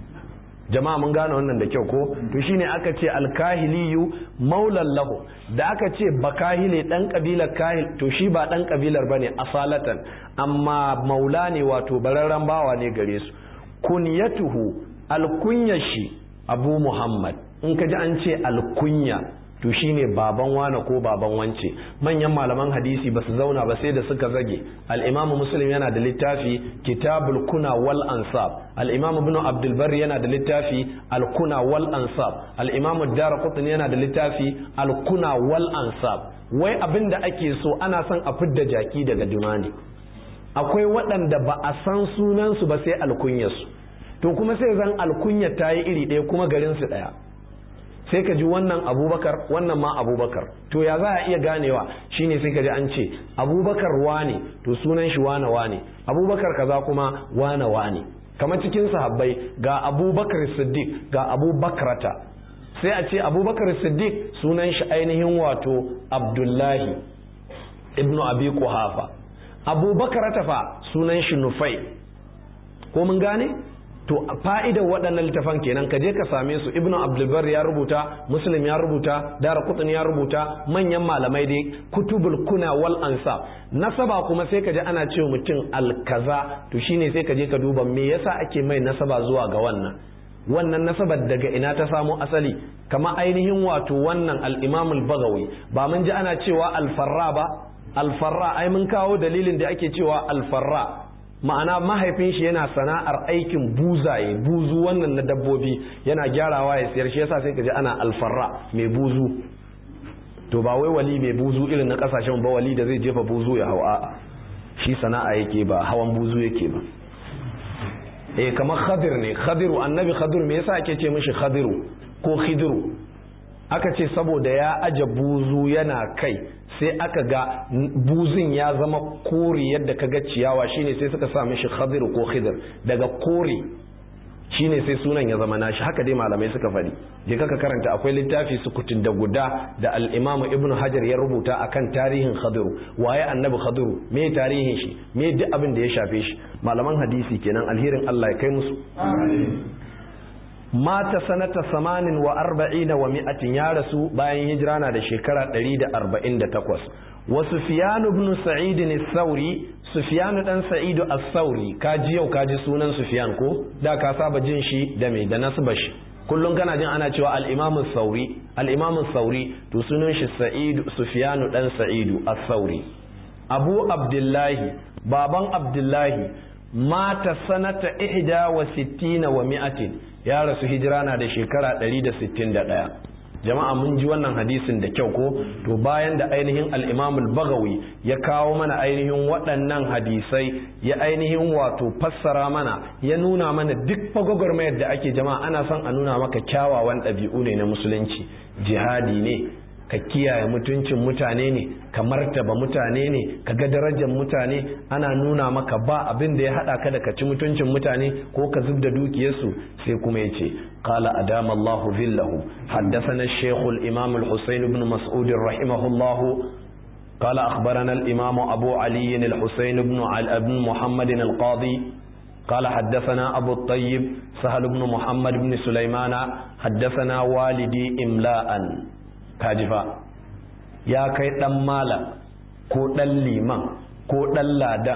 Speaker 1: jama'a mun gane wannan da kyau ko to shine aka ce alkahiliyu maulan lahu da aka ce bakahile dan kabilar kahil to shi ba dan kabilar bane asalatan amma maula ne wato bararren bawa ne gare su kunyatuhu alkunyashi abu muhammad in ka ji an ce alkunya to shine baban wane ko baban wance manyan malaman hadisi ba su zauna ba sai da suka zage al-imamu muslim yana da littafi kitabul kuna wal ansab al-imamu ibn abdul barri yana da littafi al-kuna wal ansab al-imamu darqutni yana da littafi al-kuna wal ansab wai abin da ake so ana son a fidda jaki daga dumani akwai waɗanda ba a san sunansu ba sai alkunyarsu to kuma sai zan alkunya ta yi iri ɗaya kuma garinsu ɗaya sai ka ji wannan abubakar wannan ma abubakar to ya za a iya ganewa shine sai ka ji an ce abubakar wane to sunan shi wane wane abubakar kaza kuma wane wane kamar cikin sahabbai ga abubakar siddiq ga abubakrata sai a ce abubakar siddiq sunan shi ainihin wato abdullahi ibnu abi kuhafa abubakrata fa sunan shi nufai ko mun gane to fa'idar waɗannan littafan kenan ka je ka same su ibnu abdulbar ya rubuta muslim ya rubuta dara kutun ya rubuta manyan malamai dai kutubul kuna wal ansab nasaba kuma sai ka je ana cewa mutum alkaza to shine sai ka je ka duba me yasa ake mai nasaba zuwa ga wannan wannan nasabar daga ina ta samo asali kama ainihin wato wannan al-imam al-bagawi ba mun ji ana cewa al-farra ba al-farra ai mun kawo dalilin da ake cewa al-farra ma'ana mahaifin shi yana sana'ar aikin buzaye buzu wannan na dabbobi yana gyarawa ya siyar shi yasa sai ka ji ana alfarra mai buzu to ba wai wali mai buzu irin na kasashen ba wali da zai jefa buzu ya hau a'a shi sana'a yake ba hawan buzu yake ba eh kamar khadir ne khadiru annabi khadir me yasa ake ce mishi khadiru ko khidiru aka ce saboda ya aje buzu yana kai sai aka ga buzun ya zama kore yadda ka ga ciyawa shine sai suka sa mishi khadir ko khidir daga kore shine sai sunan ya zama nashi haka dai malamai suka faɗi je kaka karanta akwai littafi sukutun da guda da al-imamu ibnu hajar ya rubuta akan tarihin khadiru waye annabi khadiru me tarihin shi me duk abin da ya shafe shi malaman hadisi kenan alherin Allah ya kai musu mata sanata samanin wa arba'ina wa mi'atin ya rasu bayan hijira na da shekara 148 wa sufyan ibn sa'id as-sauri sufyan dan sa'id as-sauri kaji yau kaji sunan sufyan ko da ka saba jin shi da me da nasba shi kullum kana jin ana cewa al-imam as-sauri al-imam as-sauri to sunan shi sa'id sufyan dan sa'id as-sauri abu abdullahi baban abdullahi mata sanata ihda wa sittina wa mi'atin ya rasu hijira na da shekara 161 jama'a mun ji wannan hadisin da kyau ko to bayan da ainihin al-imamul bagawi ya kawo mana ainihin waɗannan hadisai ya ainihin wato fassara mana ya nuna mana duk fagwagwarmayar da ake jama'a ana son a nuna maka kyawawan ɗabi'u ne na musulunci jihadi ne ka kiyaye mutuncin mutane ne ka martaba mutane ne ka ga darajar mutane ana nuna maka ba abin da ya hada ka da ka ci mutuncin mutane ko ka zub da dukiyarsu sai kuma yace qala adama Allah zillahu haddathana ash-shaykh al-imam al-husayn ibn mas'ud rahimahullah قال أخبرنا الإمام أبو علي الحسين بن بن محمد القاضي قال حدثنا أبو الطيب سهل بن محمد بن سليمان حدثنا والدي إملاءً kajifa ya kai dan malam ko dan liman ko dan ladan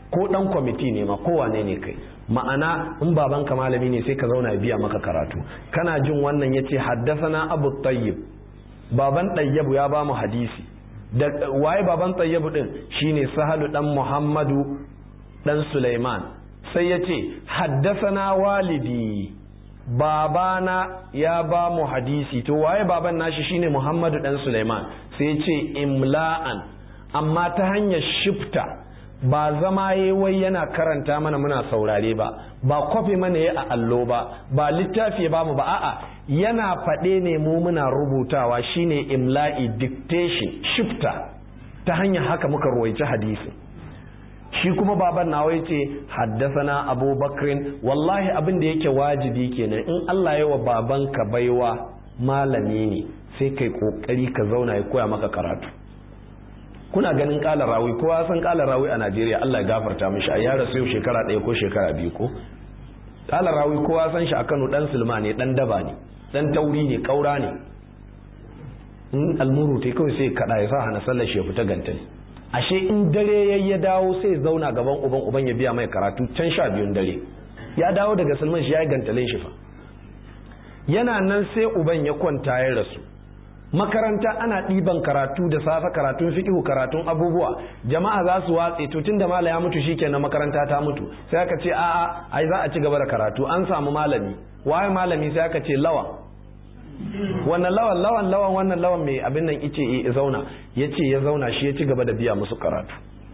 Speaker 1: ko dan kwamiti ne ma kowane ne kai ma'ana in babanka malami ne sai ka zauna biya maka karatu kana jin wannan yace haddasana abu tayyib baban tayyibu ya ba mu hadisi da waye baban tayyibu din shine sahalu dan muhammadu dan sulaiman sai yace haddasana walidi babana ya ba mu hadisi to waye baban nashi shine muhammadu dan sulaiman sai yace imla'an amma ta hanyar shifta ba zama ya wai yana karanta mana muna saurare ba ba kwafi mana ya a allo ba ba littafi ba mu ba a'a yana faɗe ne mu muna rubutawa shine imla'i dictation shifta ta hanyar haka muka ruwaici hadisi shi kuma baban nawa yace haddasana abubakrin wallahi abin da yake wajibi kenan in Allah ya wa babanka baiwa malami ne sai kai kokari ka zauna ya koya maka karatu kuna ganin kala rawi kowa san kala rawi a Najeriya Allah ya gafarta mishi a ya rasu yau shekara ɗaya ko shekara biyu ko kala rawi kowa san shi a Kano dan Sulma ne dan daba ne dan tauri ne kaura ne in almuru tai kawai sai kada ya sa hana sallar shi ya fita gantali ashe in dare yayi ya dawo sai zauna gaban uban uban ya biya mai karatu can sha biyun dare ya dawo daga Sulman shi ya yi gantalin shi fa yana nan sai uban ya kwanta ya rasu makaranta ana ɗiban karatu da safe karatun fikihu karatun abubuwa jama'a za su watse to tunda mala ya mutu shikenan makaranta ta mutu sai aka ce a'a ai za a ci gaba da karatu an samu malami waye malami sai aka ce lawan wannan lawan lawan lawan wannan lawan mai abin nan ice ya zauna yace ya zauna shi ya ci gaba da biya musu karatu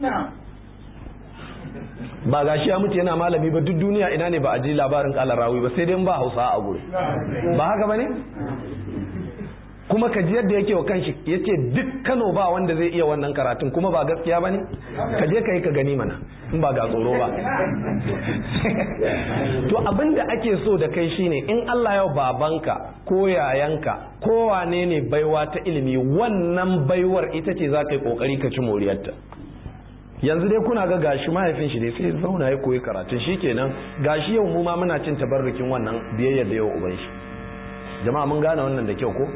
Speaker 1: ba ga shi ya mutu yana malami ba duk duniya ina ne ba a ji labarin kala rawi ba sai dai ba hausa a gure ba haka bane kuma ka ji yadda yake wa kanshi yace duk Kano ba wanda zai iya wannan karatun kuma ba gaskiya bane ka je ka yi ka gani mana in ba ga tsoro ba to abin da ake so da kai shine in Allah ya babanka ko yayanka ko wane ne baiwa ta ilimi wannan baiwar ita ce za ka yi kokari ka ci moriyarta yanzu dai kuna ga gashi mahaifin shi dai sai zauna ya koyi karatun shikenan gashi yau mu ma muna cin tabarrukin wannan biyayyar da yau uban shi jama'a mun gane wannan da kyau ko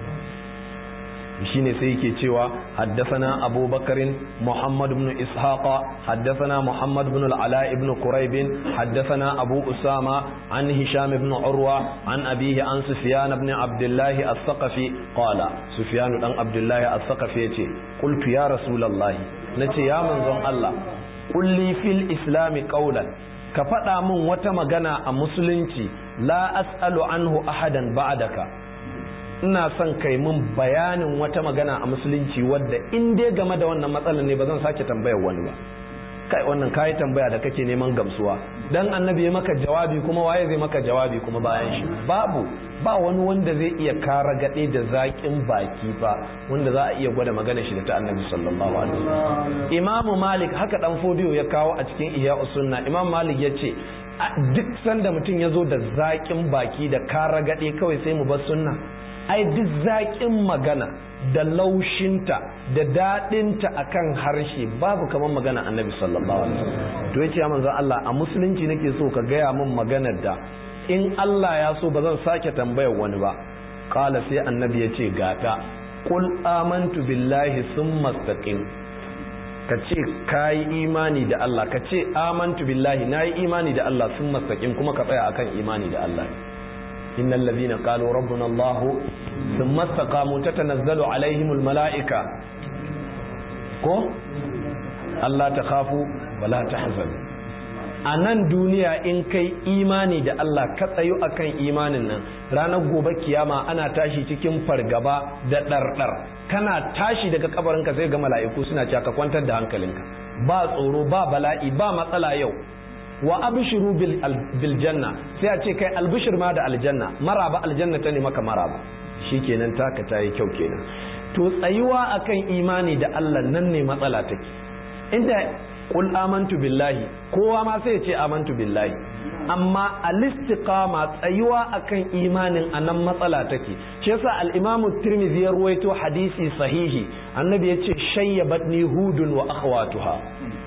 Speaker 1: shine sai yake cewa haddathana Abu Bakarin Muhammad ibn Ishaqa haddathana Muhammad ibn al-Ala ibn Quraib haddathana Abu Usama an Hisham ibn Urwa an abihi an Sufyan ibn Abdullah as-Saqafi qala Sufyan dan Abdullah as-Saqafi yace qultu ya Rasulullah nace ya manzon Allah qulli fil islam qawlan ka faɗa min wata magana a musulunci la as'alu anhu ahadan ba'daka ina son kai mun bayanin wata magana a musulunci wadda in dai game da wannan matsalar ne ba zan sake tambayar wani ba kai wannan kayi tambaya da kake neman gamsuwa dan annabi ya maka jawabi kuma waye zai maka jawabi kuma bayan shi babu ba wani wanda zai iya kara gade da zaƙin baki ba wanda za a iya gwada magana shi da ta annabi sallallahu alaihi wasallam imamu malik haka dan fodiyo ya kawo a cikin ihya sunna imam malik ya ce duk sanda mutum ya zo da zaƙin baki da kara gade kawai sai mu bar sunna ai duk zaƙin magana da laushinta da daɗinta akan harshe babu kamar magana annabi sallallahu alaihi wasallam to yace ya manzo Allah a musulunci nake so ka gaya min maganar da in Allah ya so ba zan sake tambayar wani ba qala sai annabi yace gata qul amantu billahi summa istaqim ka ce ka yi imani da Allah ka ce amantu billahi na yi imani da Allah summa istaqim kuma ka tsaya akan imani da Allah إن الذين قالوا ربنا الله ثم استقاموا تتنزل عليهم الملائكة ko Allah ta kafu wala ta hazanu a nan duniya in kai imani da Allah ka tsayu akan imanin nan ranar gobe kiyama ana tashi cikin fargaba da ɗarɗar kana tashi daga kabarinka sai ga mala'iku suna cewa ka kwantar da hankalinka ba tsoro ba bala'i ba matsala yau wa abshiru bil janna sai a ce kai albishir ma da aljanna maraba aljanna ta ne maka maraba shikenan taka ta yi kyau kenan to tsayuwa akan imani da Allah nan ne matsala take inda qul amantu billahi kowa ma sai ya ce amantu billahi amma al-istiqama tsayuwa akan imanin anan matsala take shi yasa al-imam tirmidhi ya ruwaito hadisi sahihi annabi yace shayyabatni hudun wa akhwatuha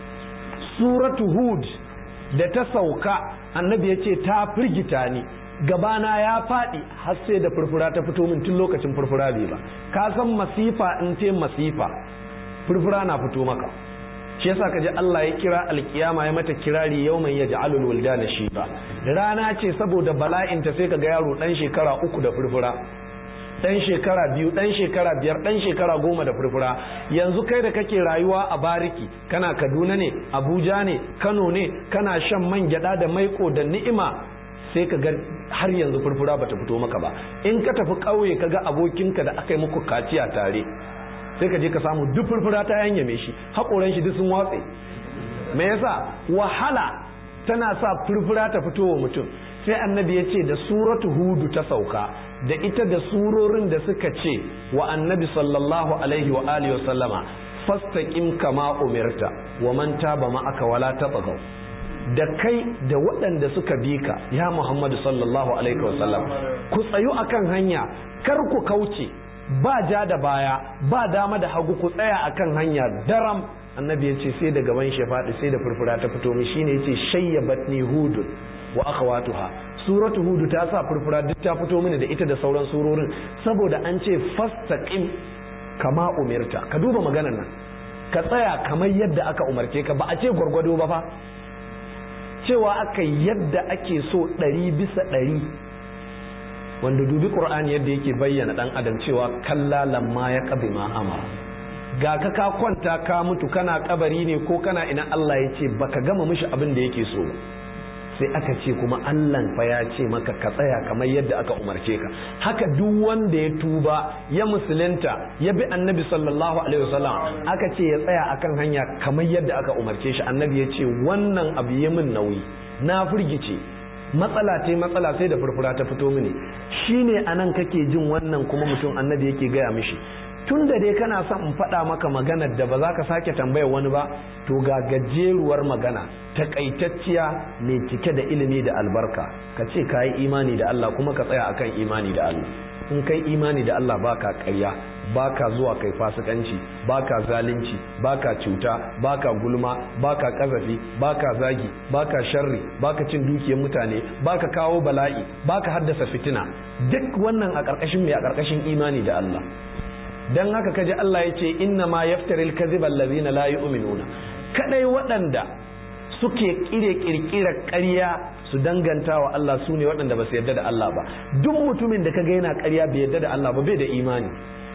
Speaker 1: suratu hud da ta sauka annabi ya ce ta firgita ni gabana ya faɗi har sai da furfura ta fito min tun lokacin furfura bai ba ka san masifa in ce masifa furfura na fito maka shi shi yasa kaji Allah ya kira alkiyama ya mata kirari yawman yaj'alul wuldana shiba rana ce saboda bala'in ta sai kaga yaro dan shekara uku da furfura dan shekara biyu dan shekara biyar dan shekara goma da furfura yanzu kai da kake rayuwa a bariki kana kaduna ne abuja ne kano ne kana shan man gyada da maiko da ni'ima sai ka ga har yanzu furfura bata fito maka ba in ka tafi ƙauye ka ga abokinka da aka yi muku kaciya tare sai ka je ka samu duk furfura ta yanyame shi haƙoran shi duk sun watse me yasa wahala tana sa furfura ta fito wa mutum sai annabi ya ce da suratu hudu ta sauka da ita da surorin da suka ce wa annabi sallallahu alaihi wa alihi wa sallama fastaqim kama umirta wa man taba ma'aka wala tabagaw da kai da waɗanda suka bi ka ya Muhammadu sallallahu alaihi wa sallam ku tsayu akan hanya kar ku kauce ba ja da baya ba dama da hagu ku tsaya akan hanya daram annabi ya ce sai da gaban shi faɗi sai da furfura ta fito mi shine ya ce shayyabatni hudun wa akhawatuha suratu hudu ta sa furfura duk ta fito mini da ita da sauran surorin saboda an ce fastaqim kama umirta ka duba maganar nan ka tsaya kamar yadda aka umarce ka ba a ce gwargwado ba fa cewa aka yadda ake so ɗari bisa ɗari wanda dubi ƙur'ani yadda yake bayyana ɗan adam cewa kalla lamma ya ƙabi ma amara ga ka ka kwanta ka mutu kana kabari ne ko kana ina Allah ya ce baka gama mishi abin da yake so sai aka ce kuma Allah fa ya ce maka ka tsaya kamar yadda aka umarce ka haka duk wanda ya tuba ya musulunta ya bi annabi sallallahu alaihi wasallam aka ce ya tsaya akan hanya kamar yadda aka umarce shi annabi ya ce wannan abu ya min nauyi na firgice matsala ce matsala sai da furfura ta fito mini shine anan kake jin wannan kuma mutum annabi yake gaya mishi tun da dai kana son in faɗa maka maganar da ba za ka sake tambayar wani ba to ga gajeruwar magana takaitacciya mai cike da ilimi da albarka ka ce ka yi imani da Allah kuma ka tsaya akan imani da Allah in kai imani da Allah baka ƙarya baka zuwa kai fasikanci baka zalunci baka cuta baka gulma baka kazafi baka zagi baka sharri baka cin dukiyar mutane baka kawo bala'i baka haddasa fitina duk wannan a ƙarƙashin mai a ƙarƙashin imani da Allah dan haka kaji Allah ya ce inna ma yaftaril kadhiba allazina la yu'minuna kadai waɗanda suke kire kirkira ƙarya su danganta wa Allah su ne waɗanda ba su yarda da Allah ba duk mutumin da kaga yana ƙarya bai yarda da Allah ba bai da imani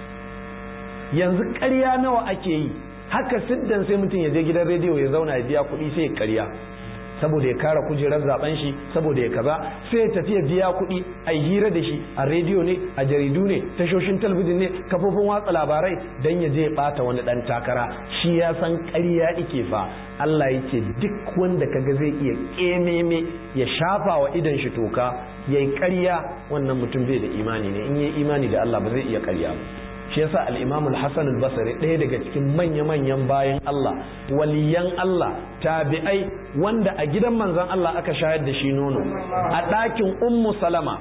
Speaker 1: yanzu ƙarya nawa ake yi haka siddan sai mutum ya je gidan rediyo ya zauna ya biya kuɗi sai ya ƙarya saboda ya kara kujerar zaben shi saboda ya kaza sai ya tafi ya biya kuɗi a hira da shi a rediyo ne a jaridu ne tashoshin talabijin ne kafofin watsa labarai don ya je ya ɓata wani ɗan takara shi ya san ƙarya ike fa Allah ya ce duk wanda kaga zai iya ƙememe ya shafa wa idan shi toka ya yi ƙarya wannan mutum bai da imani ne in yi imani da Allah ba zai iya ƙarya ba shi yasa al-Imam al-Hasan al-Basri ɗaya daga cikin manya-manyan bayan Allah waliyan Allah tabi'ai wanda a gidan manzon Allah aka shayar da shi nono a ɗakin Ummu Salama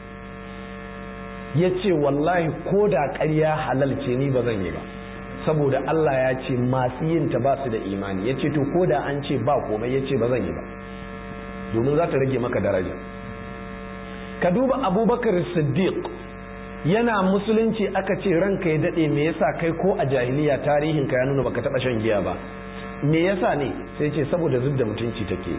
Speaker 1: ya ce wallahi ko da ƙarya halal ce ni ba zan yi ba saboda Allah ya ce masu yin ta ba su da imani ya ce to ko da an ce ba komai ya ce ba zan yi ba domin za ta rage maka daraja ka duba abubakar siddiq yana musulunci aka ce ranka ya daɗe me yasa kai ko a jahiliya tarihin ka ya nuna baka taɓa shan giya ba me yasa ne sai ce saboda zub da mutunci take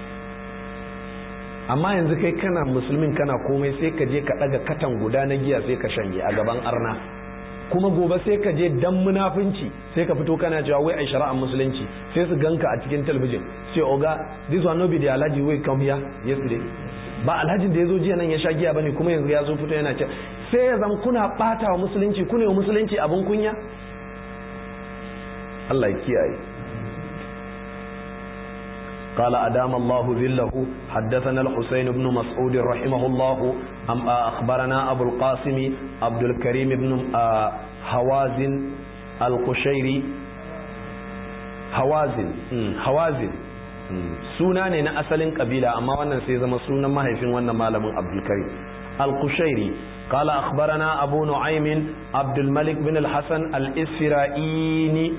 Speaker 1: amma yanzu kai kana musulmin kana komai sai ka je ka ɗaga katan guda na giya sai ka shanye a gaban arna kuma gobe sai ka je dan munafunci sai ka fito kana cewa wai ai shari'ar musulunci sai su ganka a cikin talabijin sai oga this one no be the alhaji wey come here yesterday ba alhajin da ya zo jiya nan ya sha giya bane kuma yanzu ya zo fito yana ce sai ya zama kuna bata wa musulunci kuna wa musulunci abin kunya Allah ya kiyaye قال أدام الله ذله حدثنا الحسين بن مسعود رحمه الله أم أخبرنا أبو القاسم عبد الكريم بن هوازن القشيري هوازن هوازن suna ne na asalin kabila amma wannan sai zama sunan mahaifin wannan malamin abdulkarim al-kushairi قال أخبرنا أبو نعيم عبد الملك بن الحسن الإسفرائيني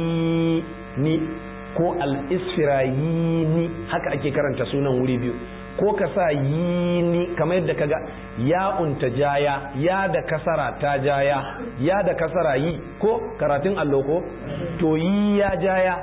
Speaker 1: الإسفرائيني ko al-isfirayini haka ake karanta sunan wuri biyu ko ka sa yini kamar yadda kaga ya'un ta jaya ya da kasara ta jaya ya da kasara yi ko karatun allo ko to yi ya jaya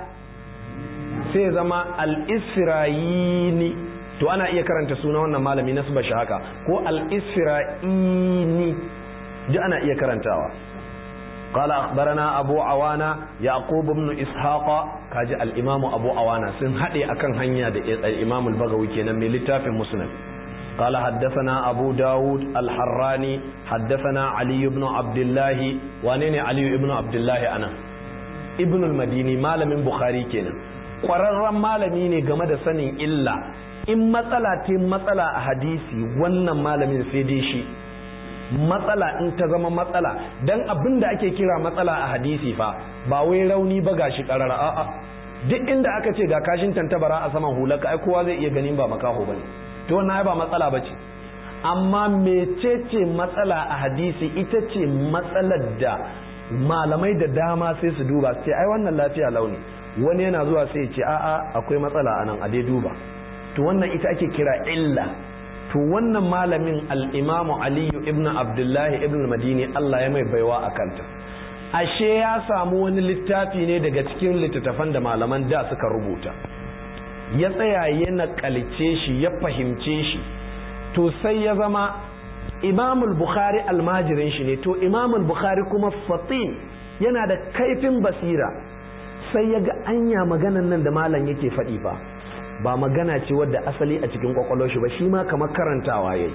Speaker 1: sai zama al-isra'ini to ana iya karanta suna wannan malami na shi haka ko al-isra'ini duk ana iya karantawa قال أخبرنا أبو عوانا يعقوب بن إسحاق كاج الإمام أبو عوانا سن هدي أكن هنيا الإمام البغوي كنا من لتاف مسلم قال حدثنا أبو داود الحراني حدثنا علي بن عبد الله وانين علي بن عبد الله أنا ابن المديني مال من بخاري كنا ƙwararren malami ne game da sanin illa in matsala te matsala a hadisi wannan malamin sai dai shi matsala in ta zama matsala dan abin da ake kira matsala a hadisi fa ba wai rauni ba gashi karara a'a duk inda aka ce ga kashin tantabara a saman hulaka ai kowa zai iya ganin ba makaho bane to wannan ba matsala bace amma mecece matsala a hadisi ita ce matsalar da malamai da dama sai su duba sai ai wannan lafiya launi wani yana zuwa sai ya ce a'a akwai matsala anan a dai duba to wannan ita ake kira illa to wannan malamin al'imamu aliyu ibn abdullahi ibn madini Allah ya mai baiwa a kanta ashe ya samu wani littafi ne daga cikin littattafan da malaman da suka rubuta ya tsaya ya naƙalce shi ya fahimce shi to sai ya zama imamul bukhari almajirin shi ne to imamul bukhari kuma fatin yana da kaifin basira sai ya ga anya maganan nan da malam yake faɗi fa ba magana ce wadda asali a cikin kwakwalwar shi ba shi ma kamar karantawa yayi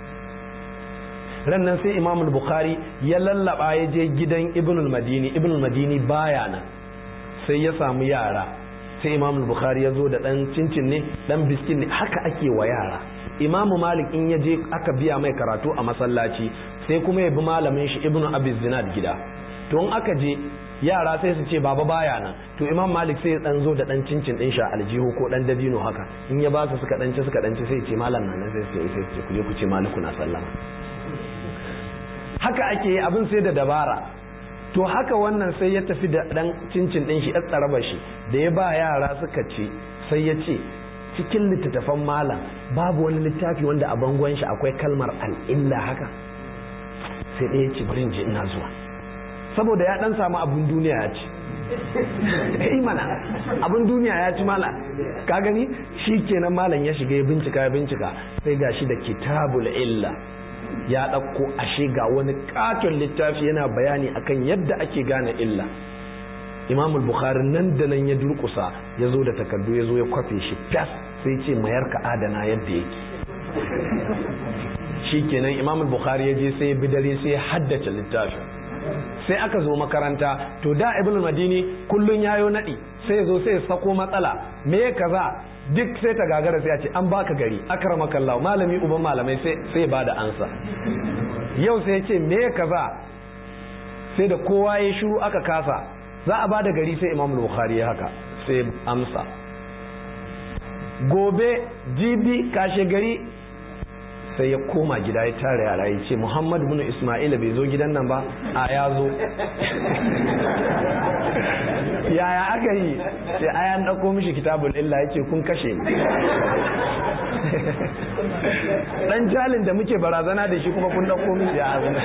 Speaker 1: rannan sai imam bukhari ya lallaba ya je gidan ibn madini ibn madini baya nan sai ya samu yara sai imam bukhari ya zo da dan cincin ne dan biskin ne haka ake wa yara imam malik in ya je aka biya mai karatu a masallaci sai kuma ya bi malamin shi ibn abi zinad gida to in aka je yara sai su ce baba baya nan to imam malik sai ya dan zo da dan cincin din sha aljihu ko dan dabino haka in ya ba su suka danci suka danci sai ce malam na nan sai sai sai ku je ku ce maliku na sallama haka ake yi abin sai da dabara to haka wannan sai ya tafi da dan cincin din shi tsaraba shi da ya ba yara suka ce sai ya ce cikin littattafan malam babu wani littafi wanda a bangon shi akwai kalmar al'illa haka sai ɗaya ce bari in je ina zuwa saboda ya dan samu abin duniya ya ci eh mana abin duniya ya ci mala ka gani shi kenan malam ya shiga ya bincika ya bincika sai gashi da kitabul illa ya ɗauko ashe ga wani katon littafi yana bayani akan yadda ake gane illa imam bukhari nan da nan ya durkusa ya zo da takardu ya zo ya kwafe shi fas sai ce mayar ka adana yadda yake shi kenan imam bukhari ya je sai ya bi dare sai ya haddace littafin sai aka zo makaranta to da ibn madini kullun yayo nadi sai zo sai sako matsala me kaza duk sai ta gagara sai a ce an baka gari akramaka Allah malami uban malamai sai sai bada ansa yau sai ya ce me kaza sai da kowa ya shiru aka kasa za a bada gari sai Imam Bukhari ya haka sai amsa gobe jibi kashe gari sai ya koma gida ya tare yara ya ce muhammad bin ismail bai zo gidan nan ba a ya zo yaya aka yi sai ayan ɗauko mishi kitabul illa ya ce kun kashe ni dan jalin da muke barazana da shi kuma kun ɗauko mishi ya azuna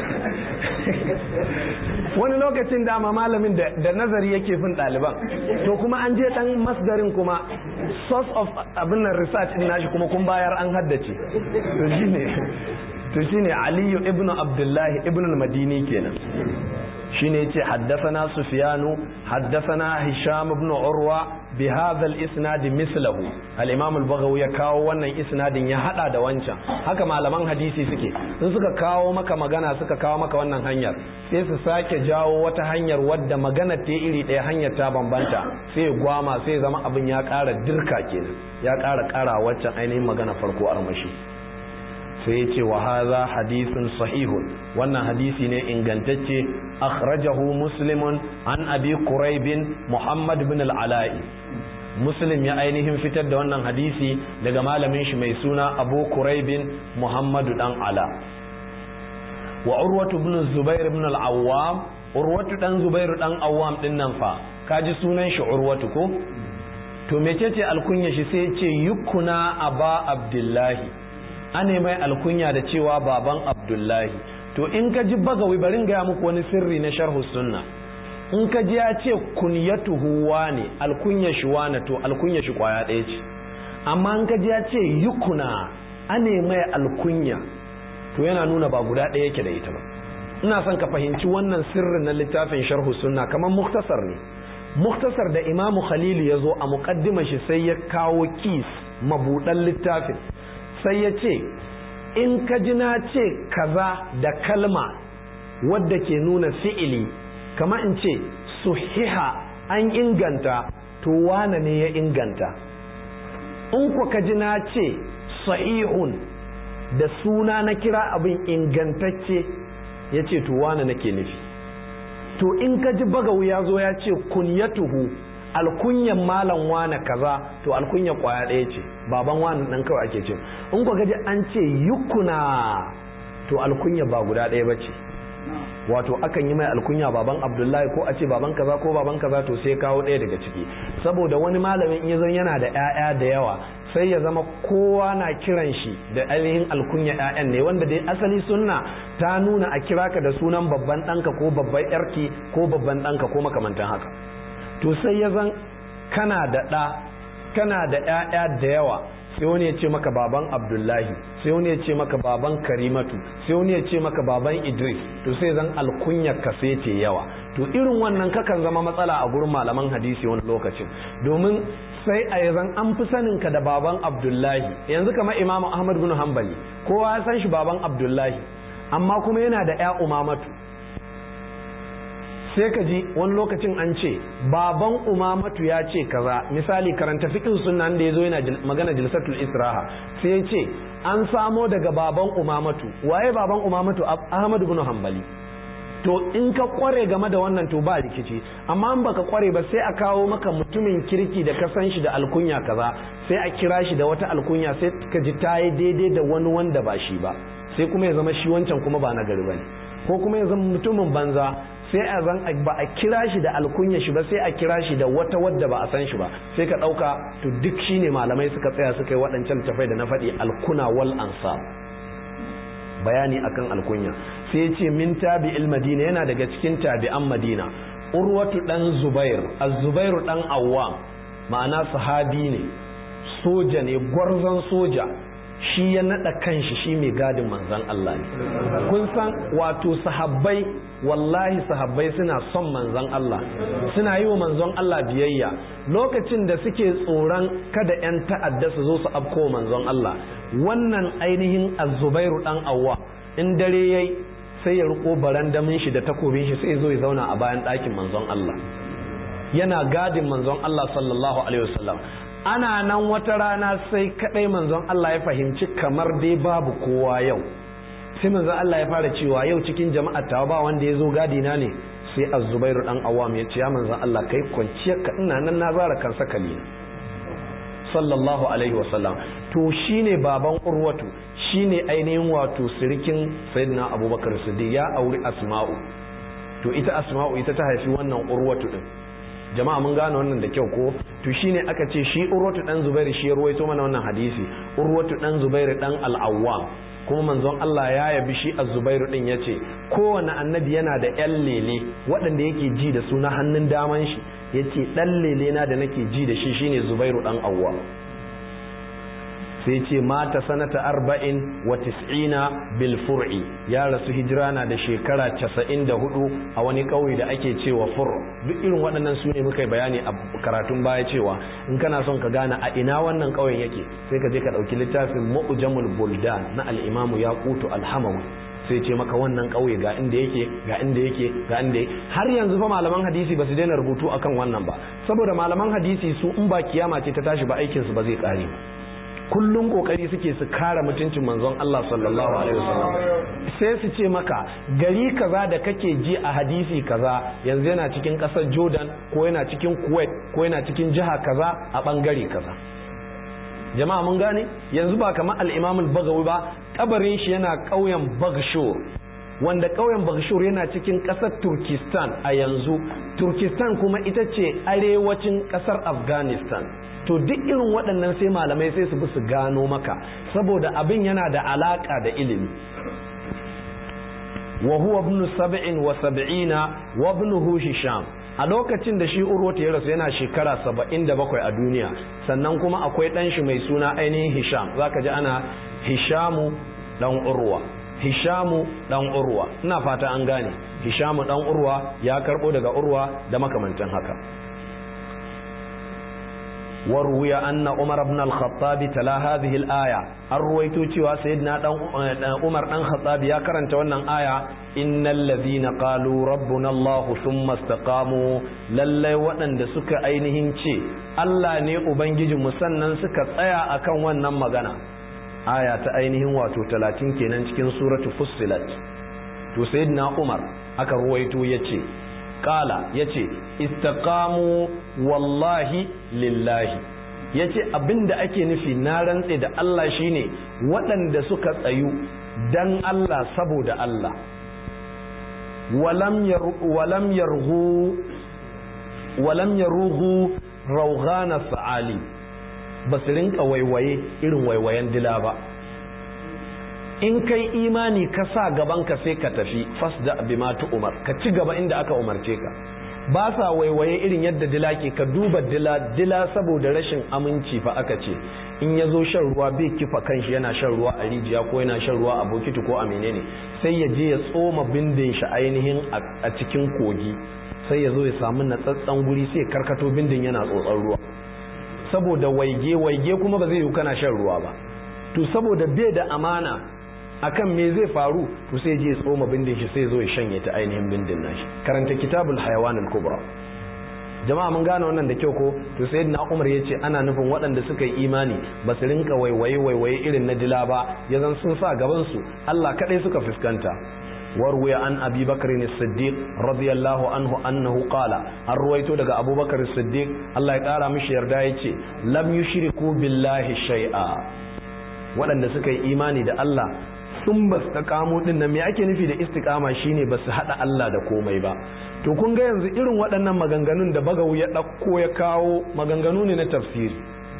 Speaker 1: wani lokacin dama malamin da nazari yake fin ɗaliban to kuma an je ɗan masdarin kuma source of abin nan research din nashi kuma kun bayar an haddace to shine to shine aliyu ibn abdullahi ibn al-madini kenan shine yace haddathana sufyanu haddathana hisham ibn urwa bi hadha al-isnad mislahu al-imam al-baghawi ya kawo wannan isnadin ya hada da wancan haka malaman hadisi suke in suka kawo maka magana suka kawo maka wannan hanyar sai su sake jawo wata hanyar wadda magana ta iri ɗaya hanyar ta bambanta sai gwama sai zama abin ya ƙara dirka kenan ya ƙara ƙara waccan ainihin magana farko armashi sai ya ce wa haza hadisin sahihun wannan hadisi ne ingantacce akhrajahu muslimun an abi quraibin muhammad bin al-ala'i muslim ya ainihin fitar da wannan hadisi daga malamin shi mai suna abu quraibin muhammadu dan ala wa urwatu ibn zubair ibn al-awwam urwatu dan zubairu dan awwam din nan fa kaji sunan shi urwatu ko to mecece alkunya shi sai ce yukuna aba abdullahi ane mai alkunya da cewa baban abdullahi to in ka ji bagawi barin gaya muku wani sirri na sharhu sunna in ka ji ya ce kunyatuhu wane alkunya shi wane to alkunya shi kwaya ɗaya ce amma in ka ji ya ce yukuna ane mai alkunya to yana nuna ba guda ɗaya yake da ita ba ina son ka fahimci wannan sirrin na littafin sharhu sunna kamar muktasar ne muktasar da imamu khalili ya zo a muƙaddima shi sai ya kawo kis mabuɗan littafin sai ya ce in ka ji na ce kaza da kalma wadda ke nuna fi'ili kama in ce suhiha an inganta to wane ne ya inganta in ku ka ji na ce sahihun da suna na kira abin ingantacce ya ce to wane nake nufi to in ka ji bagawu ya zo ya ce kunyatuhu alkunyan malam wane kaza to alkunya kwaya ɗaya ce baban wani ɗan kawai ake ce in ku gaji an ce yukuna to alkunya ba guda ɗaya ba ce wato akan yi mai alkunya baban abdullahi ko a ce baban kaza ko baban kaza to sai kawo ɗaya daga ciki saboda wani malamin in zan yana da 'ya'ya da yawa sai ya zama kowa na kiran shi da ainihin alkunya 'ya'yan ne wanda dai asali sunna ta nuna a kira ka da sunan babban ɗanka ko babban yarki ko babban ɗanka ko makamantan haka to sai ya zan kana da ɗa kana da 'ya'ya da yawa sai wani ya ce maka baban abdullahi sai wani ya ce maka baban karimatu sai wani ya ce maka baban idris to sai zan alkunyar ka sai ce yawa to irin wannan kakan zama matsala a gurin malaman hadisi wani lokacin domin sai a yanzu an fi sanin ka da baban abdullahi yanzu kamar imamu ahmad bin hanbali kowa ya san shi baban abdullahi amma kuma yana da ya umamatu sai ka ji wani lokacin an ce baban umamatu ya ce kaza misali karanta fiqh sunna da yazo yana magana jilsatul israha sai ya ce an samo daga baban umamatu waye baban umamatu ahmad ibn hanbali to in ka kware game da wannan to ba rikici amma in baka kware ba sai a kawo maka mutumin kirki da ka san shi da alkunya kaza sai a kira shi da wata alkunya sai ka ji ta yi daidai da wani wanda ba shi ba sai kuma ya zama shi wancan kuma ba na gari bane ko kuma ya zama mutumin banza sai a zan ba a kira shi da alkunya shi ba sai a kira shi da wata wadda ba a san shi ba sai ka ɗauka to duk shine malamai suka tsaya suka yi waɗancan tafai da na faɗi alkuna wal ansab bayani akan alkunya sai ce min tabi'il madina yana daga cikin tabi'an madina urwatu dan zubair az-zubairu dan awwam ma'ana sahabi ne soja ne gwarzon soja shi ya nada kanshi shi mai gadin manzan Allah ne kun san wato sahabbai wallahi sahabbai suna son manzan Allah suna yi wa manzon Allah biyayya lokacin da suke tsoron kada 'yan ta'adda su zo su afko manzon Allah wannan ainihin azubairu dan awwa in dare yayi sai ya riko barandamin shi da takobin shi sai zo ya zauna a bayan ɗakin manzon Allah yana gadin manzon Allah sallallahu alaihi wasallam ana nan wata rana sai kadai manzon Allah ya fahimci kamar dai babu kowa yau sai manzon Allah ya fara cewa yau cikin jama'ar ta ba wanda ya zo gadi na ne sai az-zubairu dan awam ya ce ya manzon Allah kai kwanciyar ka ina nan na zara kan sakali sallallahu alaihi wasallam to shine baban urwatu shine ainihin wato sirikin sayyidina abubakar siddiq ya auri asma'u to ita asma'u ita ta haifi wannan urwatu din jama'a mun gane wannan da kyau ko to shine aka ce shi urwatu dan zubairu shi ya ruwaito mana wannan hadisi urwatu dan zubairu dan al-awwam kuma manzon Allah ya yabi shi az-zubairu din yace kowane annabi yana da yan lele waɗanda yake ji da su na hannun daman shi yace dan lele na da nake ji da shi shine zubairu dan awwam sai ce mata sanata arba'in wa tis'ina bil fur'i ya rasu hijira na da shekara casa'in da hudu a wani ƙauye da ake cewa fur duk irin waɗannan su ne muka bayani a karatun baya cewa in kana son ka gane a ina wannan ƙauyen yake sai ka je ka ɗauki littafin mu'jamul buldan na al-imamu yaqutu al-hamawi sai ce maka wannan ƙauye ga inda yake ga inda yake ga inda yake har yanzu fa malaman hadisi ba su daina rubutu akan wannan ba saboda malaman hadisi su in ba kiyama ce ta tashi ba aikin su ba zai ƙare ba kullum kokari suke su kare mutuncin manzon Allah sallallahu alaihi wasallam sai su ce maka gari kaza da kake ji a hadisi kaza yanzu yana cikin kasar Jordan ko yana cikin Kuwait ko yana cikin jiha kaza a bangare kaza jama'a mun gane yanzu ba kamar al-Imam al-Baghawi ba kabarin shi yana ƙauyen Bagshur wanda ƙauyen Bagshur yana cikin ƙasar Turkistan a yanzu Turkistan kuma ita ce arewacin ƙasar Afghanistan to duk irin waɗannan sai malamai sai su bi su gano maka saboda abin yana da alaka da ilimi wa huwa ibn sab'in wa sab'ina wa ibnuhu hisham a lokacin da shi urwata ya rasu yana shekara saba'in da bakwai a duniya sannan kuma akwai ɗan shi mai suna ainihin hisham zaka ji ana hishamu ɗan urwa hishamu ɗan urwa ina fata an gane hishamu ɗan urwa ya karɓo daga urwa da makamantan haka وروي أن عمر بن الخطاب تلا هذه الآية الرويتو تيوا سيدنا عمر بن الخطاب يا كرنت wannan aya innal ladhina qalu rabbuna Allah thumma istaqamu lallai waɗanda suka ainihin ce Allah ne ubangijinmu sannan suka tsaya akan wannan magana aya ta ainihin wato 30 kenan cikin suratu fussilat to sayyidina Umar aka ruwaito yace kala ya ce istaqamu wallahi lillahi ya ce abinda ake nufi na rantse da Allah shine waɗanda suka tsayu dan Allah saboda Allah walam yarhu walam yaruhu raughana sa'ali ba su rinka waiwaye irin waiwayen dila ba in kai imani ka sa gaban ka sai ka tafi fasda bima umar ka ci gaba inda aka umarce ka ba sa waiwaye irin yadda dila ke ka duba dila dila saboda rashin aminci fa aka ce in ya zo shan ruwa bai kifa kanshi yana shan ruwa a rijiya ko yana shan ruwa a bokiti ko a menene sai ya je ya tsoma bindin shi ainihin a cikin kogi sai ya zo ya samu natsatsen guri sai karkato bindin yana tsotsar ruwa saboda waige waige kuma ba zai yi kana shan ruwa ba to saboda bai da amana akan me zai faru to sai je tsoma bindin shi sai zo ya shanye ta ainihin bindin nashi karanta kitabul hayawan al-kubra jama'a mun gane wannan da kyau ko to sai na umar ya ce ana nufin waɗanda suka yi imani ba su rinka waiwaye waiwaye irin na dila ba ya zan sun sa gaban su Allah kadai suka fuskanta وروي عن أبي بكر الصديق رضي الله عنه أنه قال الرويت دقى أبو بكر الصديق الله يقال مش يردائي لم يشركوا بالله شيئا waɗanda suka yi imani da Allah sun ba su kamo din nan me ake nufi da istiqama shine ba su haɗa Allah da komai ba to kun ga yanzu irin waɗannan maganganun da bagawu ya ɗauko ya kawo maganganu ne na tafsiri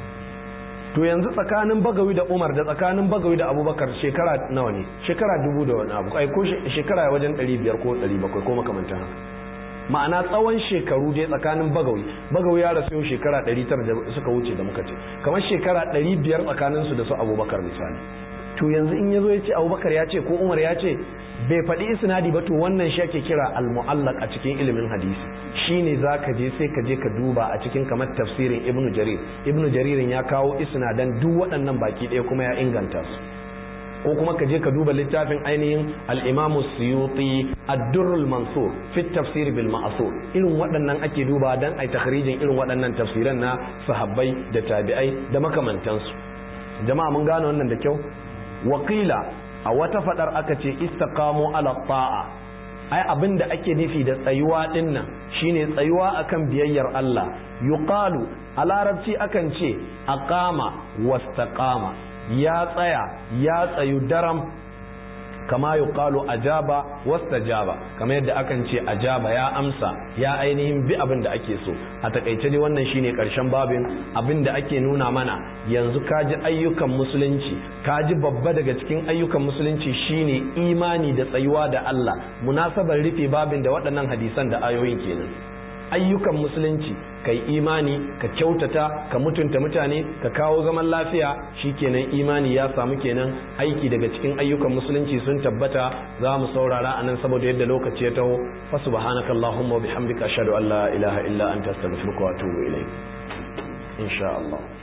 Speaker 1: to yanzu tsakanin bagawi da umar da tsakanin bagawi da abubakar shekara nawa ne shekara dubu da wani abu ai ko shekara wajen ɗari biyar ko ɗari bakwai ko makamantan haka ma'ana tsawon shekaru dai tsakanin bagawi bagawi ya rasu yau shekara ɗari tara da suka wuce da muka ce kamar shekara ɗari biyar tsakanin su da su abubakar misali to yanzu in ya zo ya ce abubakar ya ce ko umar ya ce bai faɗi isnadi ba to wannan shi ake kira al-mu'allaq a cikin ilimin hadisi shine zaka je sai ka je ka duba a cikin kamar tafsirin ibnu jarir ibnu jaririn ya kawo isnadan duk waɗannan baki ɗaya kuma ya inganta su ko kuma ka je ka duba littafin ainihin al-imamu suyuti ad-durrul mansur fi tafsir bil ma'sur irin waɗannan ake duba dan ai takhrijin irin waɗannan tafsiran na sahabbai da tabi'ai da makamantansu jama'a mun gane wannan da kyau wakila a wata fadar aka ce istaqamu ala ta'a ai abin da ake nufi da tsayuwa dinnan shine tsayuwa akan biyayyar Allah yuqalu a larabci akan ce aqama wastaqama ya tsaya ya tsayu daram kama yuqalu ajaba wastajaba kamar yadda akan ce ajaba ya amsa ya ainihin bi abin da ake so a takaice dai wannan shine karshen babin abin da ake nuna mana yanzu kaji ayyukan musulunci kaji babba daga cikin ayyukan musulunci shine imani da tsayuwa da Allah munasabar rufe babin da waɗannan hadisan da ayoyin kenan ayyukan musulunci kai imani ka kyautata ka mutunta mutane ka kawo zaman lafiya shikenan imani ya samu kenan aiki daga cikin ayyukan musulunci sun tabbata za mu saurara anan saboda yadda lokaci ya taho fa subhanakallahumma wa bihamdika ashhadu an la ilaha illa anta astaghfiruka wa atubu ilayk insha Allah